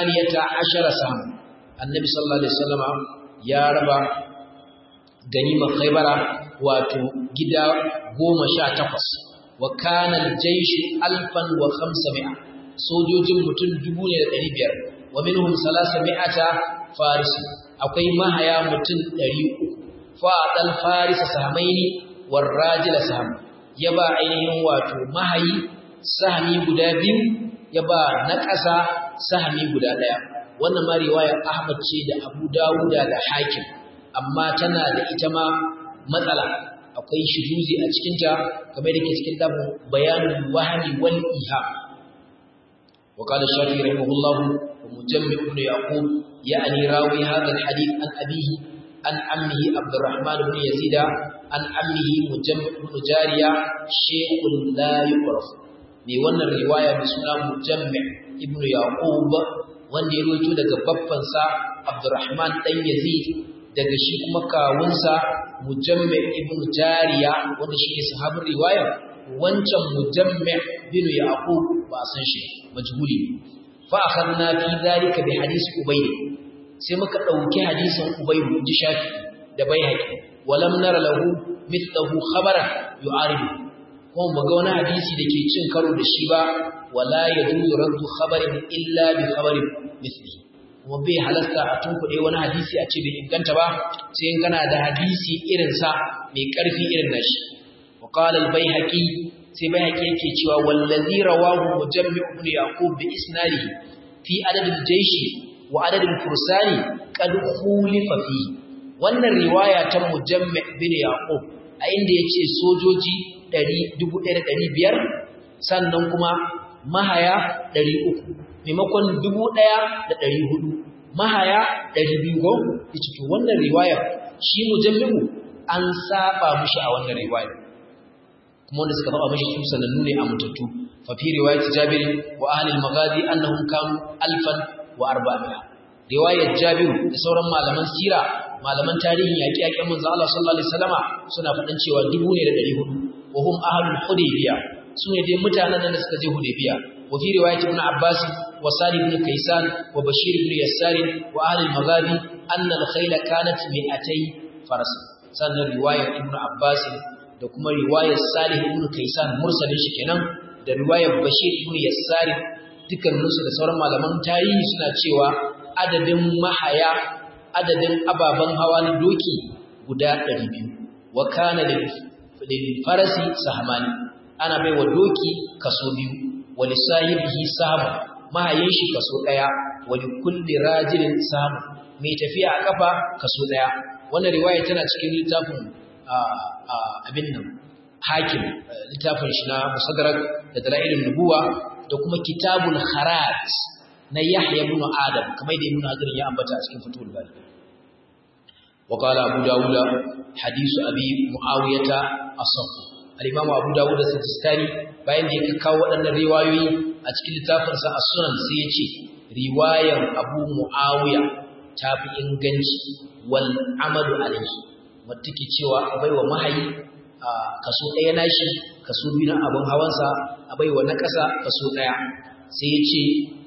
18 sam annabi sallallahu alaihi wasallama ya raba ganima khaybara wato gida 18 wa kana al-jaysh alfan wa khamsami'a sojojin mutum 1500 wa minhum 300 faris akwai mahaya mutum 300 fa dal faris sahmaini war rajil sahm yaba ainihin wato mahayi sahmi guda biyu yaba na ƙasa sahmi guda daya wannan ma riwayar Ahmad ce da Abu Dawuda da Hakim amma tana da ita ma matsala akwai shuzuzi a cikinta kamar da ke cikin dabin bayanin wahami wal iha wa qala shafi rahimahullah wa mujammi ibn yaqub ya'ni rawi hadha alhadith an abihi an ammihi abdurrahman ibn yazid an ammihi mujammi ibn jariya shaykhun la yuqraf mai wannan riwaya mai suna mujammi ibn yaqub wanda ya rawaito daga babbansa abdurrahman dan yazid daga shi kuma kawunsa mujammi ibn jariya wanda shi ne sahabin riwaya wancan mujammi bin yaqub ba san shi majhuli fa akhadna fi dhalika bi hadith ubayd sai muka dauki hadisin ubayd ji shafi da baihaqi walam nara lahu mithlahu khabaran yu'aridu kuma muga wani hadisi da ke cin karo da shi ba wala yajuzu raddu khabarin illa bi khabarin mithlihi kuma bai halasta a tunkuɗe wani hadisi a ce bai inganta ba sai in kana da hadisi irinsa mai ƙarfi irin nashi wa qala al-baihaqi sai baihaqi yake cewa wallazi rawahu mujammi ibn yaqub bi isnadihi fi adad al-jaysh wa adad al-fursani qad khulifa fi wannan riwaya ta mujammi ibn yaqub a inda yace sojoji 1500 sannan kuma mahaya 300 maimakon dubu ɗaya da ɗari hudu mahaya ɗari biyu ko yace to wannan riwaya shi mujammi'u an saba mushi a wannan riwaya kuma wanda suka saba mushi su sanannu ne a mutattu fa fi riwayat jabir wa ahli al-maghadi annahum kanu alfan wa arba'a riwayar jabir da sauran malaman sira malaman tarihin yaƙi yaƙin manzo Allah sallallahu alaihi wasallama suna faɗan cewa dubu ne da ɗari hudu wa hum ahlul hudaybiyah su ne dai mutanen da suka je hudaybiyah وفي رواية ابن عباس وسالم بن كيسان وبشير بن يسار وأهل المغابي أن الخيل كانت مئتي فرس سنة رواية ابن عباس da kuma riwayar Salih ibn Kaysan mursalin shi kenan da riwayar Bashir ibn Yassar dukkaninsu da sauran malaman tarihi suna cewa adadin mahaya adadin ababen hawa na doki guda 200 wa kana lil farasi sahmani ana bai wa doki kaso biyu wani sahibihi samu mahayin shi kaso ɗaya wani kulli rajilin samu mai tafiya a kafa kaso daya wannan riwaya tana cikin littafin abin nan hakim littafin shi na musaddarak da dalailin nubuwa da kuma kitabul kharat na yahya ibn adam kamar da ibn hajar ya ambata a cikin fatul bari wa qala abu dawud hadithu abi muawiyata asaf al-imam abu dawud as-sistani bayan da ya kawo waɗannan riwayoyi a cikin littafin sa as-sunan sai ya ce riwayan abu muawiya ta fi inganci wal amalu alayhi wanda ke cewa abai wa mahayi kaso ɗaya nashi kaso biyu na abin hawansa abai wa na ƙasa kaso ɗaya sai ya ce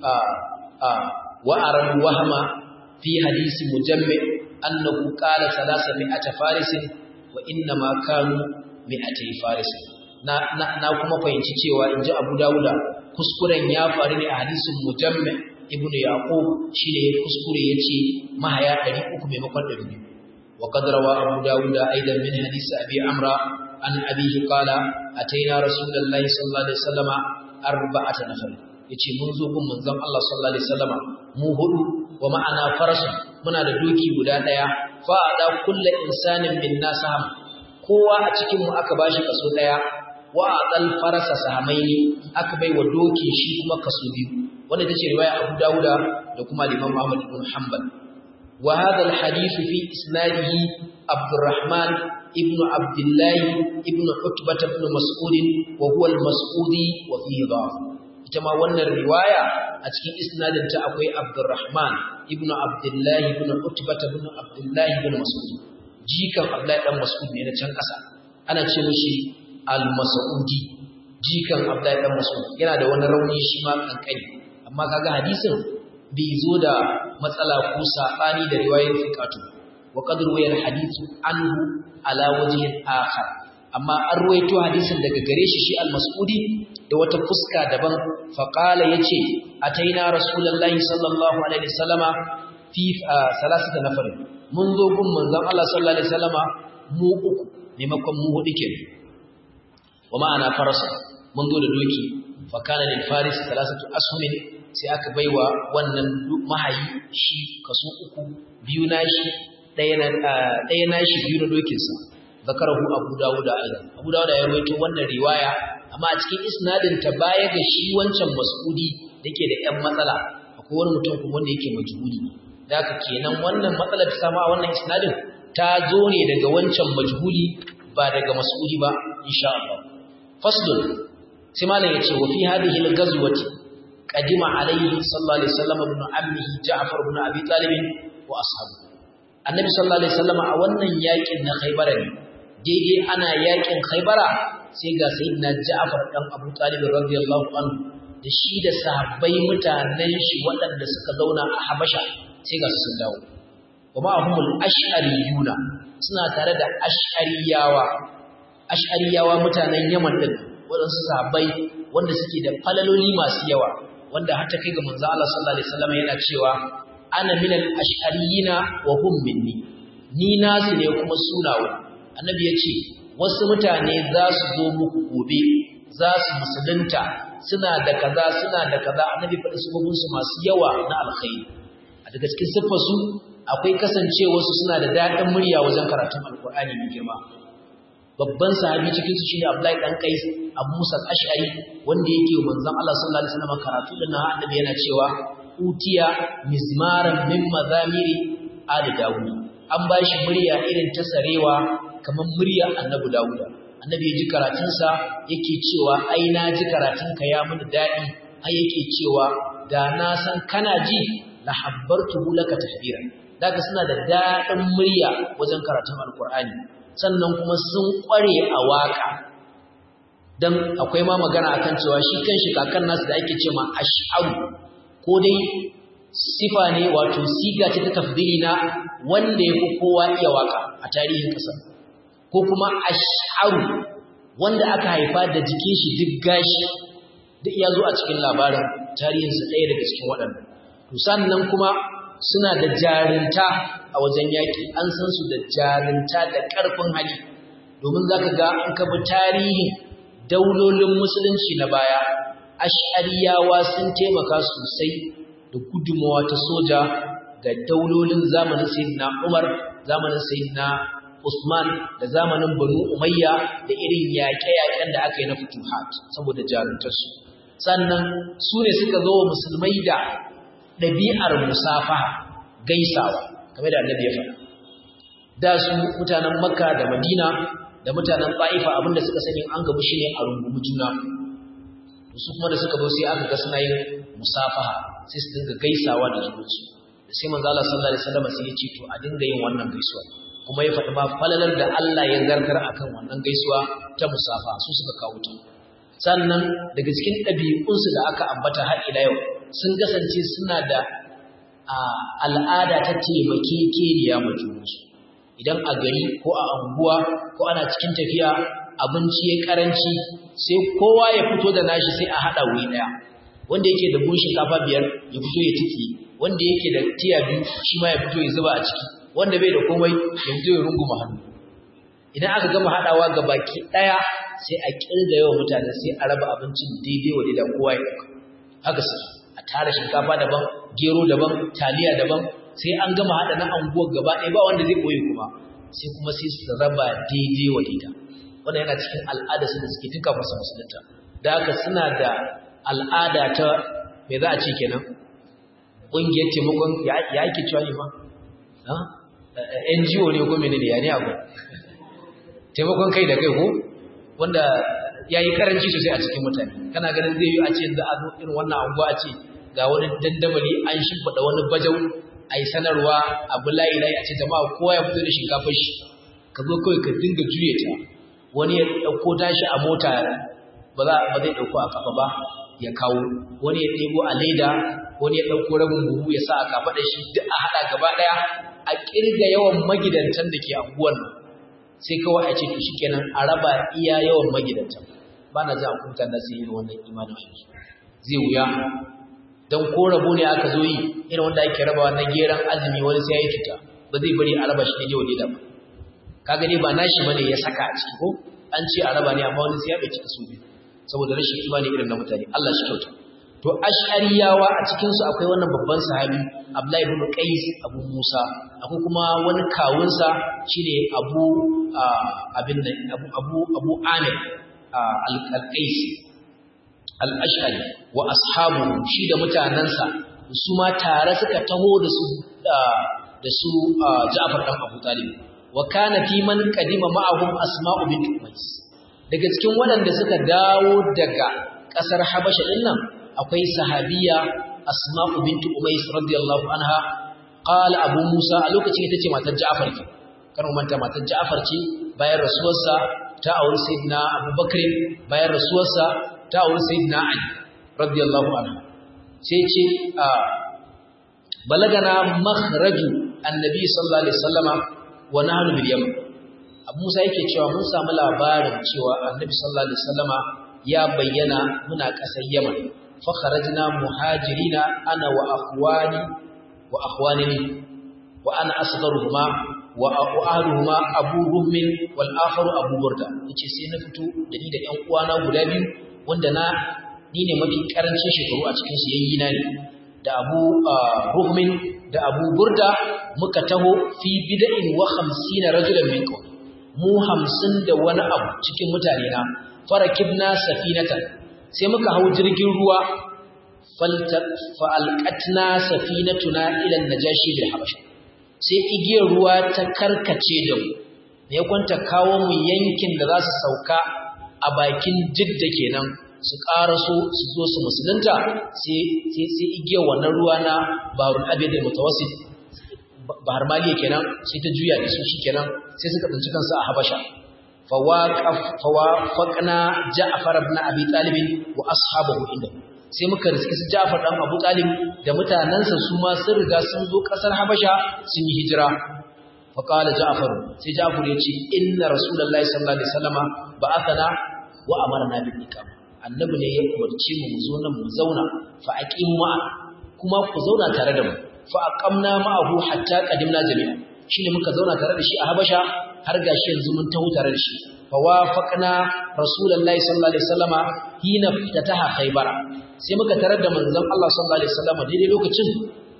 wa'aran wahama fi hadisi mujammi annahu qala salasa mi'ata farisin wa inna ma kanu mi'atai farisin na na kuma fahimci cewa inji Abu Dawuda kuskuren ya faru ne a hadisin mujammi ibnu yaqub shine ya kuskure yace mahaya 300 maimakon 200 wa qad rawa Abu Dawuda aidan min hadisi Abi Amra an abihi qala ataina rasulullahi sallallahu alaihi wasallama arba'ata nafar yace mun zo gun manzon Allah sallallahu alaihi wasallama mu hudu wa ma'ana farasu muna da doki guda daya fa da kullu insanin min nasam kowa a cikin mu aka bashi kaso daya wa adal farasa sahamaini aka bai wa doki shi kuma kaso biyu wanda tace riwaya Abu Dawuda da kuma Imam Ahmad ibn Hanbal wa hadha al-hadith fi isnadihi Abdurrahman ibn Abdullah ibn Utbah ibn Mas'ud wa huwa al-Mas'udi wa fihi dha'f ita ma wannan riwaya a cikin isnadin ta akwai Abdurrahman ibn Abdullah ibn Utbah ibn Abdullah ibn Mas'ud jikan Abdullah dan Mas'ud ne na can kasa ana ce mishi al-Mas'udi jikan Abdullah dan Mas'ud yana da wani rauni shi ma kankani amma kaga hadisin bai zo da matsala ko sabani da riwayar fiqatu wa qad ruwaya al-hadith anhu ala wajhin akhar amma an ruwaito hadisin daga gare shi shi al-Mas'udi da wata fuska daban faƙala ya ce a ta yi na rasulallah sallallahu alaihi wasallama fi salasata na farin mun zo gun manzan Allah sallallahu alaihi wasallama mu uku maimakon mu hudu ke wa ma'ana farasa mun zo da doki fakana lil faris salasatu ashumin sai aka baiwa wannan mahayi shi kaso uku biyu nashi ɗaya na ɗaya nashi biyu na dokinsa zakarahu abu dawud aidan abu dawud ya rawaito wannan riwaya amma a cikin isnadin ta baya ga shi wancan mas'udi dake da ƴan matsala akwai wani mutum kuma wanda yake majhuli da haka kenan wannan matsalar ta samu a wannan isnadin ta zo ne daga wancan majhuli ba daga mas'udi ba insha Allah faslun sai malam yace wa fi hadhihi al-ghazwati qadima alayhi sallallahu alaihi wasallam ibn ammihi Ja'far ibn Abi Talib wa ashabu annabi sallallahu alaihi wasallam a wannan yakin na Khaybar ne daidai ana yakin Khaybara sai ga sayyidina Ja'far dan Abu Talib radiyallahu anhu da shi da sahabbai mutanen shi waɗanda suka zauna a Habasha sai ga su sun dawo kuma ahumul ash'ariyuna suna tare da ash'ariyawa ash'ariyawa mutanen Yaman din waɗansu sahabbai wanda suke da falaloli masu yawa wanda har ta kai ga manzo Allah sallallahu alaihi wasallam yana cewa ana minal ash'ariyina wa hum minni ni nasu ne kuma sunawa annabi ya ce wasu mutane za su zo muku gobe za su musulunta suna da kaza suna da kaza annabi faɗi su masu yawa na alkhairi a daga cikin siffarsu akwai kasancewarsu suna da daɗin murya wajen karatun alkur'ani mai girma babban sahabi cikin su shine Abdullahi dan Qais Abu Musa al-Ash'ari wanda yake manzon Allah sallallahu alaihi wasallam karatu din nan annabi yana cewa utiya mizmaran min mazamiri ali Dawud an bashi murya irin ta sarewa kamar muryar annabi Dawuda annabi ya ji karatunsa yake cewa ai na ji karatunka ya mini daɗi ai yake cewa da na san kana ji la habbartuhu laka tahbira daga suna da daɗin murya wajen karatun alkur'ani sannan kuma sun ƙware a waka dan akwai ma magana akan cewa shi kanshi kakan nasu da ake cewa ash'aru ko dai sifa ne wato siga ce ta tafdili na wanda ya fi kowa iya waka a tarihin ƙasar ko kuma ash'aru wanda aka haifa da jikin shi duk gashi duk ya zo a cikin labarin tarihinsa ɗaya daga cikin waɗannan to sannan kuma suna da jarinta a wajen yaƙi an san su da jarinta da ƙarfin hali domin za ka ga in ka bi tarihin daulolin musulunci na baya ash'ariyawa sun taimaka sosai da gudunmawa ta soja ga daulolin zamanin sayyidina Umar zamanin sayyidina Usman da zamanin Banu Umayya da irin yaƙe-yaƙen da aka yi na futuhat saboda jaruntarsu sannan su ne suka zo wa musulmai da ɗabi'ar musafaha gaisawa kamar da annabi ya faɗa da su mutanen Makka da Madina da mutanen Ba'ifa abinda suka sani an gabu shine a rungumi juna su kuma da suka zo sai aka ga suna yin musafaha sai su dinga gaisawa da junansu da sai manzo Allah sallallahu alaihi wasallam sai ya ce to a dinga yin wannan gaisuwa kuma ya faɗi ma falalar da Allah ya zartar akan wannan gaisuwa ta musafa su suka kawo ta sannan daga cikin ɗabi'unsu da aka ambata har ila yau sun kasance suna da al'ada ta taimakekeniya ma junansu idan a gari ko a anguwa ko ana cikin tafiya abinci ya karanci sai kowa ya fito da nashi sai a haɗa wuri ɗaya wanda yake da buhun shinkafa biyar ya fito ya tiki wanda yake da tiya biyu shi ma ya fito ya zuba a ciki wanda bai da komai ya fito ya runguma hannu idan aka gama haɗawa ga baki ɗaya sai a kirga yawan mutane sai a raba abincin daidai wa daidai kowa ya ɗauka haka su a tara shinkafa daban gero daban taliya daban sai an gama haɗa na anguwar gaba ɗaya ba wanda zai ɓoye kuma sai kuma sai su raba daidai wa daidai wannan yana cikin al'ada su da suke tuka masa musulunta da haka suna da al'ada ta me za a ce kenan ƙungiyar taimakon ya ake cewa ne ma NGO ne ko menene ya ne abu taimakon kai da kai ko wanda ya yi karanci sosai a cikin mutane kana ganin zai yi a ce za a zo irin wannan anguwa a ce ga wani dandamali an shimfiɗa wani bajau a yi sanarwa abu layi layi a ce jama'a kowa ya fito da shinkafar shi ka zo kawai ka dinga juye ta wani ya ɗauko tashi a mota ba zai ɗauko a kafa ba ya kawo wani ya ɗebo a leda wani ya ɗauko rabin buhu ya sa a kafa da shi duk a haɗa gaba ɗaya a ƙirga yawan magidantan da ke anguwan nan sai kawai a ce to shikenan a raba iya yawan magidantan ba na ji a kuta na sai irin wannan imanin yanzu zai wuya don ko rabo ne aka zo yi irin wanda ake rabawa na geran azumi wani sai ya yi cuta ba zai bari a raba shi daidai wa daidai ba kaga dai ba nashi bane ya saka a ciki ko an ce a raba ne amma wani sai ya bai cika su biyu saboda rashin imani irin na mutane Allah shi kyauta to ash'ariyawa a cikin su akwai wannan babban sahabi Abdullahi ibn Qais Abu Musa akwai kuma wani kawunsa shine Abu abin nan Abu Abu Abu Amir al-Qais al-Ash'ari wa ashabu shi da mutanansa su ma tare suka taho da su da su Ja'far dan Abu Talib wa kana fi man qadima ma'ahum Asma'u bint Umays daga cikin waɗanda suka dawo daga ƙasar Habasha din nan akwai sahabiya Asma'u bint Umays radiyallahu anha qala Abu Musa a lokacin ita ce matar Ja'far ke kar mu manta matar Ja'far ce bayan rasuwarsa ta auri Sayyidina Abu Bakr bayan rasuwarsa ta auri Sayyidina Ali radiyallahu anhu sai ce balagana makhraju annabi sallallahu alaihi wasallama wa nahnu bil yaman Abu Musa yake cewa mun samu labarin cewa Annabi sallallahu alaihi wasallama ya bayyana muna ƙasar Yaman fa kharajna muhajirina ana wa akhwani wa akhwanini wa ana asgharuhuma wa aqualuhuma Abu Rummin wal akharu Abu Burda yace sai na fito da ni da ƴan uwana guda biyu wanda na ni ne mafi karancin shekaru a cikin su yayyina ne da Abu Rummin da Abu Burda muka taho fi bid'in wa 50 rajulan min qawmi mu 50 da wani abu cikin mutane na farakibna safinatan sai muka hau jirgin ruwa fa'alqatna safinatuna ila najashi bil habasha sai igiyar ruwa ta karkace da mu ne kwanta kawo mu yankin da za su sauka a bakin jidda kenan su ƙaraso su zo su musulunta sai igiyar wannan ruwa na barun abin da mutawassit bahar maliya kenan sai ta juya da su shi kenan sai suka tsinci kansu a habasha fawafaqna ja'far ibn abi talib wa ashabahu inda sai muka riski su ja'far dan abu talib da mutanansa su ma sun riga sun zo kasar habasha sun yi hijira faqala ja'far sai ja'far ya ce inna rasulullahi sallallahu alaihi wasallama ba'athana wa amarna bil iqam annabi ne ya umarci mu mu zo nan mu zauna fa aqimu ma kuma ku zauna tare da mu fa aqamna ma'ahu hatta qadimna jami'a shine muka zauna tare da shi a Habasha har gashi yanzu mun taho tare da shi fa wafaqna rasulullahi sallallahu alaihi wasallama hina fataha khaybar sai muka tarar da manzon Allah sallallahu alaihi wasallama daidai lokacin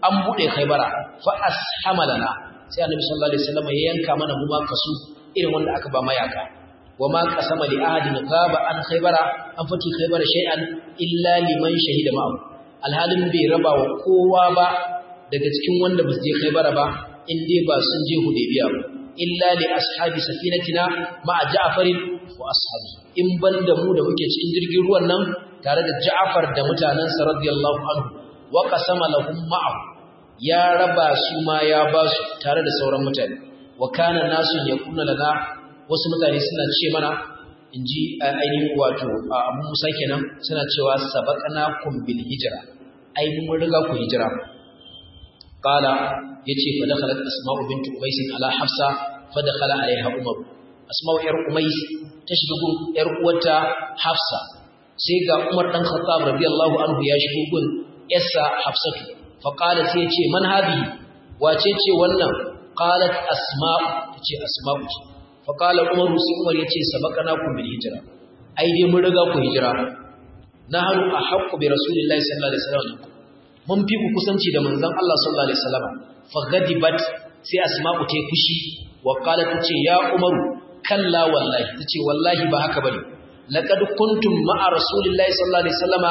an bude khaybara fa ashama lana sai annabi sallallahu alaihi wasallam ya yanka mana mu ma kasu irin wanda aka ba mayaka wa ma qasama li ahadin ghaba an khaybara an fati khaybara shay'an illa liman shahida ma'ahu alhalin bai raba wa kowa ba daga cikin wanda ba su je khaybara ba in dai ba sun je hudaybiya ba illa li ashabi safinatina ma'a ja'far wa ashabi in banda mu da muke cikin jirgin ruwan nan tare da ja'far da mutanansa radiyallahu anhu wa qasama lahum ma'ahu ya raba su ma ya ba su tare da sauran mutane wa kana nasu yakuna lana wasu mutane suna ce mana inji ainihin wato abu musa kenan suna cewa sabaqnakum bil hijra ai mun riga ku hijira qala yace fa dakhalat asma'u bint umays ala hafsa fa dakhala alaiha umar asma'u yar umays ta shiga gun yar uwarta hafsa sai ga umar dan khattab radiyallahu anhu ya shigo gun yassa hafsatu fa qalat yace man hadi wace ce wannan qalat asma'u tace asma'u ce fa qala umar sai umar yace sabaqnakum bil hijra ai dai mun riga ku hijira nahnu ahaqqu bi rasulillahi sallallahu alaihi wasallam mun fi ku kusanci da manzon Allah sallallahu alaihi wasallam fa ghadibat sai asma'u ta fushi wa qalat tace ya umaru kalla wallahi tace wallahi ba haka bane laqad kuntum ma'a rasulillahi sallallahu alaihi wasallama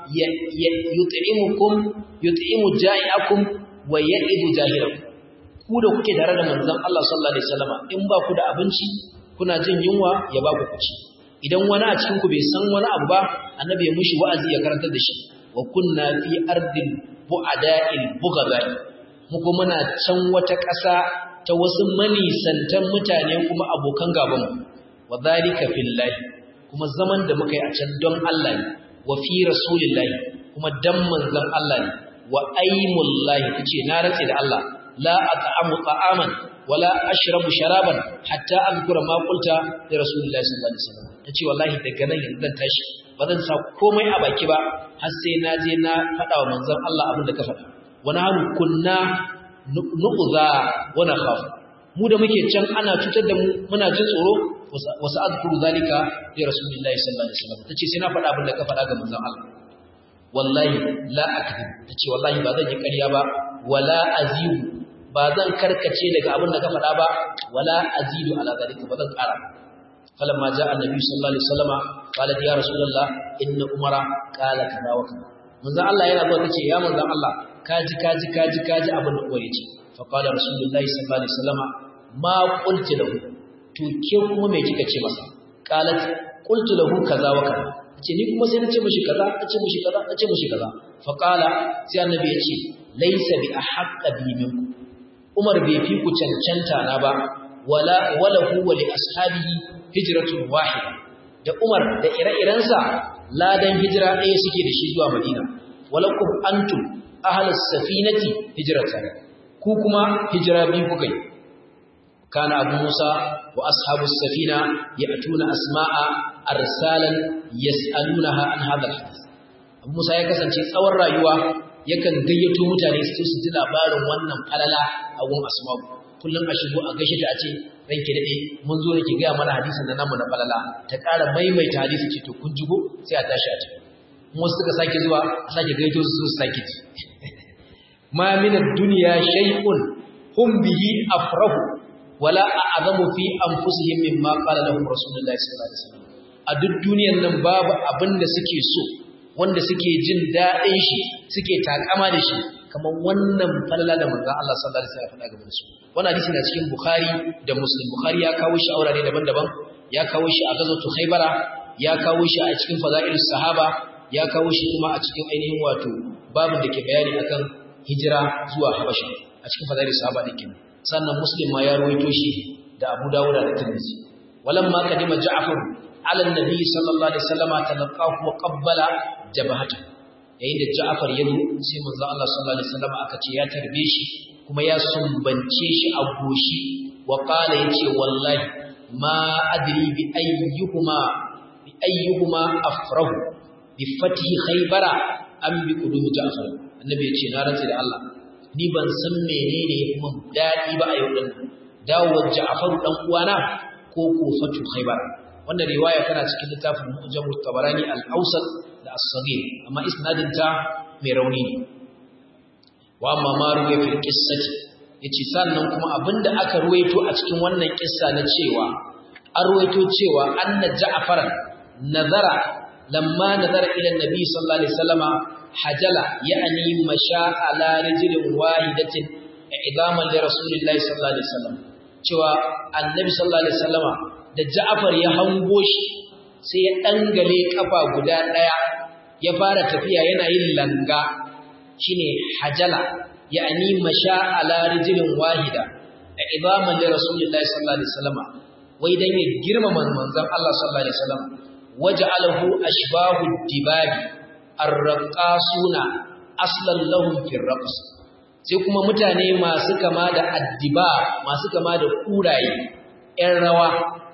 yut'imukum yut'imu ja'iakum wa ya'idu jahirakum ku da kuke tare da manzon Allah sallallahu alaihi wasallama in ba ku da abinci kuna jin yunwa ya ba ku kuci idan wani a cikin ku bai san wani abu ba annabi ya mushi wa'azi ya karantar da shi wa kunna fi ardil bu'ada'il bughadai mu kuma muna can wata ƙasa ta wasu manisantan mutane kuma abokan gaban mu wa zalika fillahi kuma zaman da muka yi a can don Allah ne wa fi rasulillahi kuma dan manzon Allah ne wa aymullahi tace na rantsi da Allah la at'amu ta'aman wala ashrabu sharaban hatta azkura ma qulta li rasulillahi sallallahu alaihi wasallam tace wallahi daga nan yanzu zan tashi ba zan sa komai a baki ba har sai na je na faɗa wa manzon Allah abin da ka faɗa wani hannu kunna nu'za wa nakhaf mu da muke can ana cutar da mu muna jin tsoro wasu azkuru zalika li rasulillahi sallallahu alaihi wasallam tace sai na faɗa abin da ka faɗa ga manzon Allah wallahi la akذب tace wallahi ba zan yi ƙarya ba wala azibu ba zan karkace daga abin da ka faɗa ba wala azidu ala zalika ba zan ƙara فلما جاء النبي صلى الله عليه وسلم قالت يا رسول الله ان عمر قال كذا وكذا manzo Allah yana zuwa tace ya manzo Allah kaji kaji kaji kaji abin da kore ce fa qala rasulullahi sallallahu alaihi wasallam ma qultu lahu to ke kuma me kika ce masa qalat qultu lahu kaza wa kaza ce ni kuma sai na ce mishi kaza na ce mishi kaza na ce mishi kaza fa qala sai annabi ya ce laysa bi ahqqa bi minkum Umar bai fi ku cancanta na ba wala wala huwa li ashabihi hijratun wahida da Umar da ire-irensa ladan hijira ɗaya suke da shi zuwa Madina walakum antum ahlus safinati hijratan ku kuma hijira biyu kuka yi kana Abu Musa wa ashabus safina ya'tuna asma'a arsalan yas'alunaha an hadha al-hadith Abu Musa ya kasance tsawon rayuwa yakan gayyato mutane su su ji labarin wannan falala a gun asma'u kullum a shigo a gaishe ta a ce ranke dade mun zo ki ga mana hadisin da namu na falala ta ƙara maimaita hadisi ce to kun jigo sai a tashi a tafi mu suka sake zuwa a sake gaito su su sake ji ma min ad-dunya shay'un hum bihi afrahu wala a'zamu fi anfusihim mimma qala lahum rasulullahi sallallahu alaihi wasallam a duk duniyar nan babu abin da suke so wanda suke jin daɗin shi suke takama da shi kamar wannan falala da manzon Allah sallallahu alaihi wasallam ya faɗa gaban su wannan hadisi na cikin Bukhari da Muslim Bukhari ya kawo shi a wurare daban-daban ya kawo shi a gazatu Khaybara ya kawo shi a cikin fadailus sahaba ya kawo shi kuma a cikin ainihin wato babin da ke bayani akan hijira zuwa Habasha a cikin fadailus sahaba din sannan Muslim ma ya rawaito shi da Abu Dawud da Tirmidhi walamma kadima Ja'far ala annabi sallallahu alaihi wasallam talaqahu wa qabbala jabhatahu yayin da Ja'far ya zo sai manzo Allah sallallahu alaihi wasallam aka ce ya tarbe shi kuma ya sumbance shi a goshi wa qala yace wallahi ma adri bi ayyuhuma bi ayyuhuma afrahu bi fathi khaybara am bi qudum Ja'far annabi yace na rantsi da Allah ni ban san menene kuma dadi ba a yau din dawowar Ja'far dan uwana ko ko fatu khaybara wannan riwaya tana cikin littafin Mujam Tabarani al-Awsat da As-Saghir amma isnadin ta mai rauni ne wa amma ma ruwaya fil qissati yace sannan kuma abinda aka ruwaito a cikin wannan kissa na cewa an ruwaito cewa anna ja'faran nazara lamma nazara ila annabi sallallahu alaihi wasallama hajala ya'ni masha ala rijlin wahidatin idaman li rasulillahi sallallahu alaihi wasallam cewa annabi sallallahu alaihi wasallama da Ja'far ya hango shi sai ya dangale kafa guda daya ya fara tafiya yana yin langa shine hajala ya'ni masha ala rijlin wahida idaman li rasulillahi sallallahu alaihi wasallama wai dan ya girmama manzon Allah sallallahu alaihi wasallam waja'alahu ashbahu dibabi arraqasuna aslan lahum fi raqs sai kuma mutane masu kama da addiba masu kama da kuraye ƴan rawa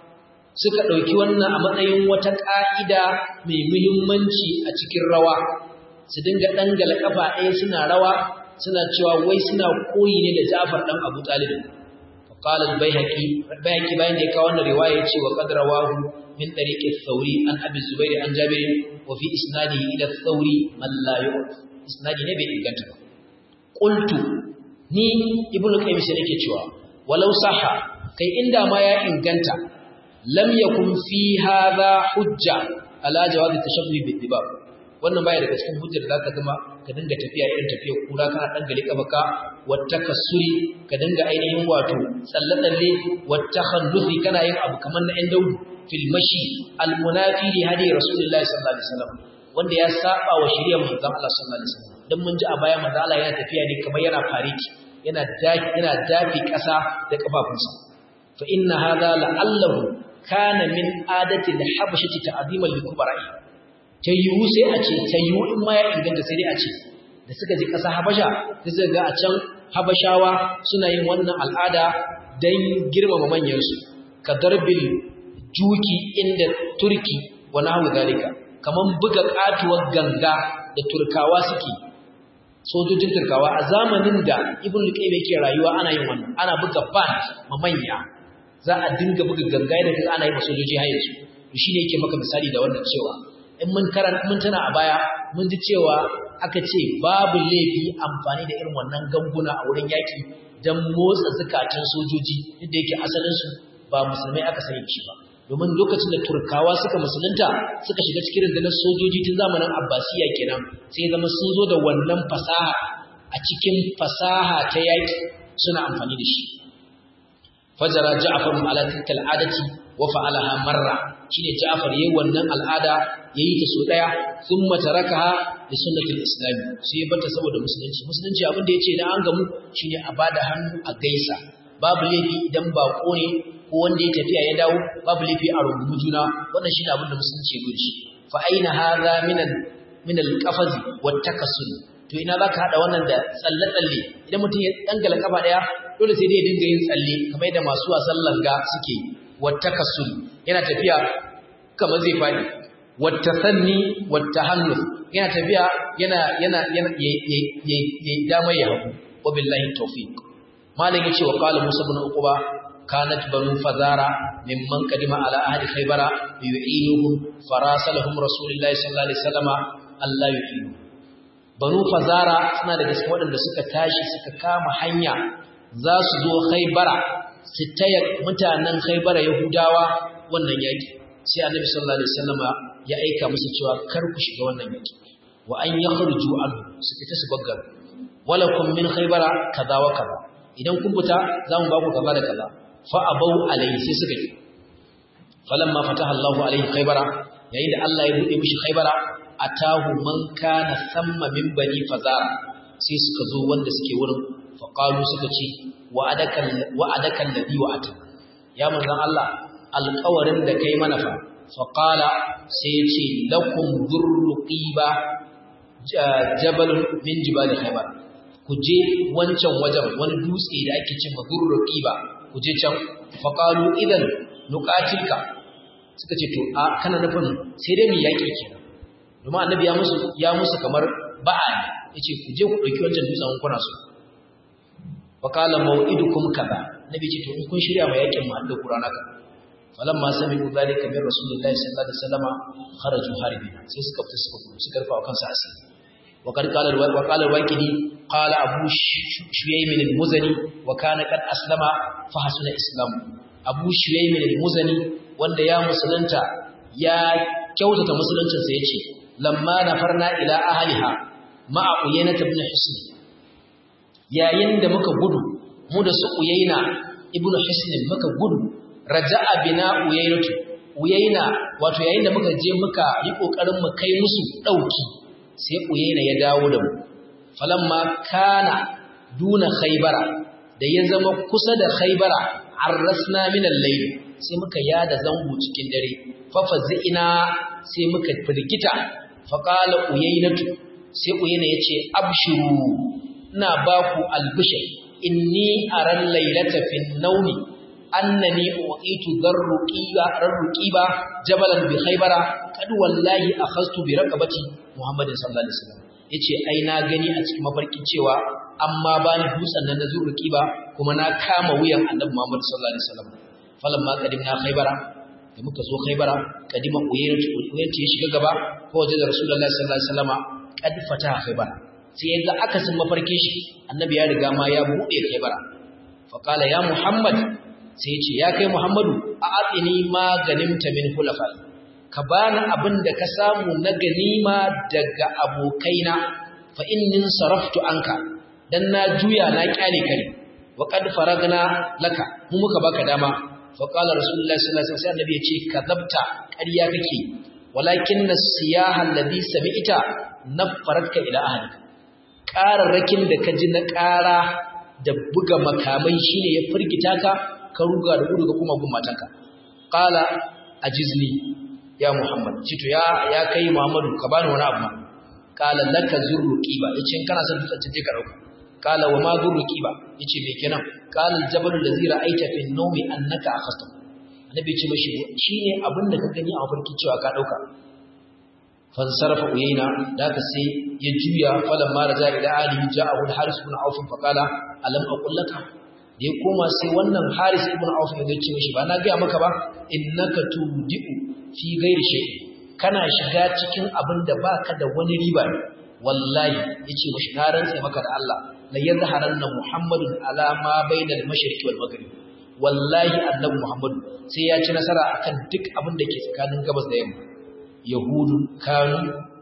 suka ɗauki wannan a matsayin wata ƙa'ida mai muhimmanci a cikin rawa su dinga ɗangala ƙafa ɗaya suna rawa suna cewa wai suna koyi ne da Ja'far ɗan Abu Talib فقال البيهقي البيهقي bayan da ya kawo wannan riwaya yace wa qad rawahu min tariq ath-thawri an abi zubair an jabir wa fi isnadihi ila ath-thawri man la yu'raf isnadi ne bai inganta ba qultu ni ibnu qayyim sai nake cewa walau sahha kai inda ma ya inganta lam yakun fi hadha hujja ala jawaz at-tashabbuh bid-dibab wannan baya daga cikin hujjar da zaka zama ka dinga tafiya irin tafiyar kura kana dan gari kabaka wata kasuri ka dinga ainihin wato tsalle-tsalle wata khallufi kana yin abu kamar na 'yan daudu fil mashi almunafi li hadi rasulullahi sallallahu alaihi wasallam wanda ya saba wa shari'ar manzon Allah sallallahu alaihi wasallam dan mun ji a baya manzon Allah yana tafiya ne kamar yana fariki yana dafi yana dafi kasa da kafafunsa fa inna hadha la'allahu kana min adati al-habashati ta'ziman li-kubara'i ta yiwu sai a ce ta yiwu in ma ya inganta sai dai a ce da suka ji ƙasa habasha sai suka ga a can habashawa suna yin wannan al'ada don girmama manyansu ka darbil juki inda turki wa nahu zalika kaman buga katuwar ganga da turkawa suke sojojin turkawa a zamanin da ibn luqaym yake rayuwa ana yin wannan ana buga band ma manya za a dinga buga ganga da kaga ana yi ma sojoji har yanzu to shine yake maka misali da wannan cewa in mun karanta mun tana a baya mun ji cewa aka ce babu laifi amfani da irin wannan ganguna a wurin yaki don motsa zukatan sojoji inda yake asalinsu ba musulmai aka sani shi ba domin lokacin da turkawa suka musulunta suka shiga cikin rundunar sojoji tun zamanin abbasiya kenan sai zama sun zo da wannan fasaha a cikin fasaha ta yaki suna amfani da shi fajara ja'far ala tilka al'adati wa fa'alaha marra shine ja'far yayin wannan al'ada yayi ta so daya thumma tarakaha da sunnatul islam sai bata saboda musulunci musulunci abin da yace na an gamu shine a bada hannu a gaisa babu laifi idan bako ne ko wanda ya tafiya ya dawo babu laifi a rungumi juna wannan shine abin da musulunci ya gudu fa aina hadha min al min al qafaz wat takassul to ina zaka hada wannan da tsalle tsalle idan mutum ya dangala kafa daya dole sai dai ya dinga yin tsalle kamar yadda masu wasan langa suke wat takassul yana tafiya kamar zai fadi wat tasanni wat tahannus yana tafiya yana yana yana ya dama ya hagu wa billahi tawfiq malam yace wa qala musa ibn uquba kanat banu fazara mimman qadima ala ahli khaybara yu'inuhum farasalahum rasulullahi sallallahu alaihi wasallama Allah yu'inu banu fazara suna daga cikin waɗanda suka tashi suka kama hanya za su zo khaybara su taya mutanen khaybara yahudawa wannan yaki sai annabi sallallahu alaihi wasallama ya aika musu cewa kar ku shiga wannan yaki wa an yakhruju an su fita su baggar walakum min khaybara kaza wa kaza idan kun fita za mu ba ku kaza da kaza fa abau alai sai suka yi falamma fataha Allahu alaihi khaybara yayin da Allah ya bude mishi khaybara atahu man kana thamma min bani fazara sai suka zo wanda suke wurin fa qalu suka ce wa adaka wa adaka alladhi wa ata ya manzon Allah alƙawarin da kai mana fa fa qala sai ya ce lakum durruqiba jabal min jibal khaybar ku je wancan wajen wani dutse da ake cin madurruqi ba ku je can faqalu idan nuqatilka suka ce to a kana nufin sai dai mu yaki kenan domin annabi ya musu ya musu kamar ba'a yace ku je ku dauki wancan dutsen kuna so faqala maw'idukum kaza nabi ce to in kun shirya ma yakin mu Allah Qur'ana ka falamma sami'u dhalika min rasulillahi sallallahu alaihi wasallam kharaju harbina sai suka fita suka suka rufa kansu asiri وقد قال وقال الواكدي قال أبو شييم المزني وكان قد أسلم فحسن إسلامه أبو شييم المزني وأن يا مسلمتا يا كوتة مسلمتا سيتي لما نفرنا إلى أهلها مع عيينة بن حسن يا يند مكا gudu mu da su uyaina ibnu hisn muka gudu raja'a bina uyainatu uyaina wato yayin da muka je muka yi kokarin mu kai musu dauki sai uyaina ya dawo da mu falamma kana duna khaybara da ya zama kusa da khaybara arrasna min al-layl sai muka yada zango cikin dare fa fazina sai muka firgita fa qala uyainatu sai uyaina yace abshiru ina baku albishir inni aran laylata fin nawmi annani uqitu darruqiba darruqiba jabalan bi khaybara kad wallahi akhastu bi raqabati muhammadin sallallahu alaihi wasallam yace ai na gani a cikin mafarki cewa amma bani dutsen nan na zurruqiba kuma na kama wuyan annabi muhammad sallallahu alaihi wasallam falamma qadimna khaybara da muka zo khaybara kadima uyaytu uyaytu ya shiga gaba ko waje da rasulullahi sallallahu alaihi wasallama kad fata khaybara sai yaga akasin mafarkin shi annabi ya riga ma ya bude khaybara fa qala ya muhammad sai ce ya kai Muhammadu a atsini ma ganimta min hulafai ka bani abin da ka samu na ganima daga abokaina fa innin saraftu anka dan na juya na kyale kare wa qad faragna laka mu muka baka dama fa qala rasulullahi sallallahu alaihi wasallam annabi yace kadabta ƙarya kake walakin nasiyaha alladhi sami'ta nafaraka ila ahlika qararrakin da ka ji na ƙara da buga makamai shine ya firgita ka ka ruga da gudu ga kuma gun matanka qala ajizni ya muhammad cito ya ya kai muhammadu ka bani wani abu qala laka zurru qiba yace in kana son tsace ka dauka qala wa ma zurru qiba yace me kenan qala aljabal allazi ra'aita fi an-nawmi annaka akhasta annabi ce mashi shine abin da ka gani a mafarki cewa ka dauka fansarafa uyayna da ka sai ya juya falan ma raja ila alihi ja'ahu al-haris ibn auf fa qala alam aqul laka da ya koma sai wannan haris ibn auf ya ce mishi ba na ga maka ba innaka tudiu fi ghairi shay kana shiga cikin abin da baka da wani riba wallahi yace mishi na rantsa maka da Allah la yazharanna muhammadun ala ma bainal mashriqi wal maghrib wallahi annabi muhammadu sai ya ci nasara akan duk abin da ke tsakanin gabas da yamma yahudu kanu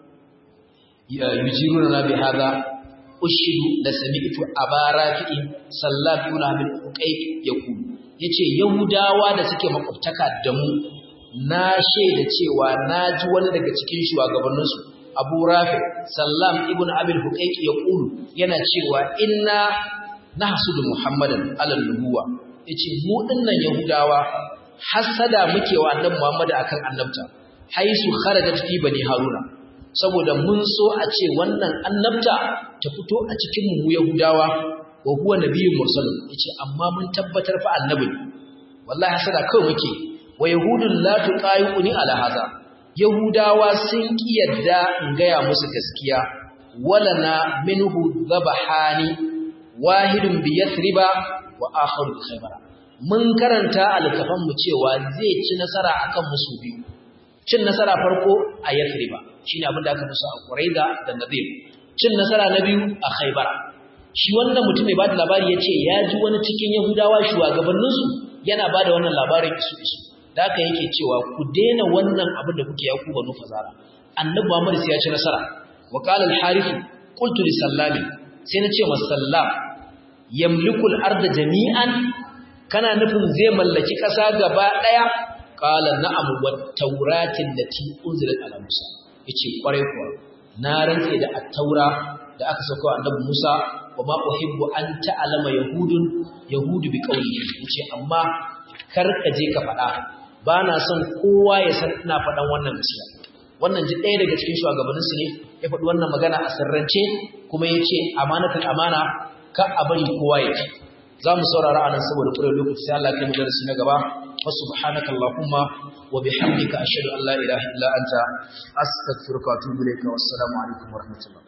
yujiruna bi hada ushidu da sami'tu abarafi sallallahu ibn abul uqayq yaqulu yace yahudawa da suke makwabtaka da mu na shaida cewa naji wani daga cikin shugabanninsu Abu Rafi Sallam ibn Abil Huqayq yaqulu yana cewa inna nahsudu Muhammadan alal nubuwa yace mu dinnan yahudawa hasada muke wa annabi Muhammad akan annabta haisu kharajat fi bani haruna saboda mun so a ce wannan annabta ta fito a cikin mu yahudawa wa huwa nabiyyun mursal yace amma mun tabbatar fa annabi wallahi hasada kawai muke wa yahudun la tuqayuni ala hadha yahudawa sun kiyarda in gaya musu gaskiya walana minhu dhabahani wahidun bi yathriba wa akharu bi khaybar mun karanta alkafan mu cewa zai ci nasara akan musu biyu cin nasara farko a yathriba shine abin da aka musu a quraiza da nadir cin nasara na biyu a khaybara shi wannan mutum mai bada labari yace ya ji wani cikin yahudawa shugabannin su yana bada wannan labarin isu isu da haka yake cewa ku daina wannan abin da kuke yaku banu fazara annabi Muhammad sai ya ci nasara wa qala al-harith qultu li sallami sai na ce wa sallam yamliku al-ard jami'an kana nufin zai mallaki ƙasa gaba ɗaya qala na'am wa tawratin lati unzilat ala musa yace kwarai kuwa na rantse da at-taura da aka sauka annabi Musa wa ma uhibbu an ta'lama yahudun yahudu bi qawli yace amma kar ka je ka faɗa ba na son kowa ya san ina faɗan wannan gaskiya wannan ji ɗaya daga cikin shugabanninsu ne ya faɗi wannan magana a sirrance kuma ya ce amanatul amana ka a bari kowa ya ci za mu saurara anan saboda ƙurar lokaci sai Allah ya mu darasi na gaba wa subhanaka allahumma wa bihamdika ashhadu an la ilaha illa anta astaghfiruka wa atubu ilayka wassalamu alaikum wa rahmatullah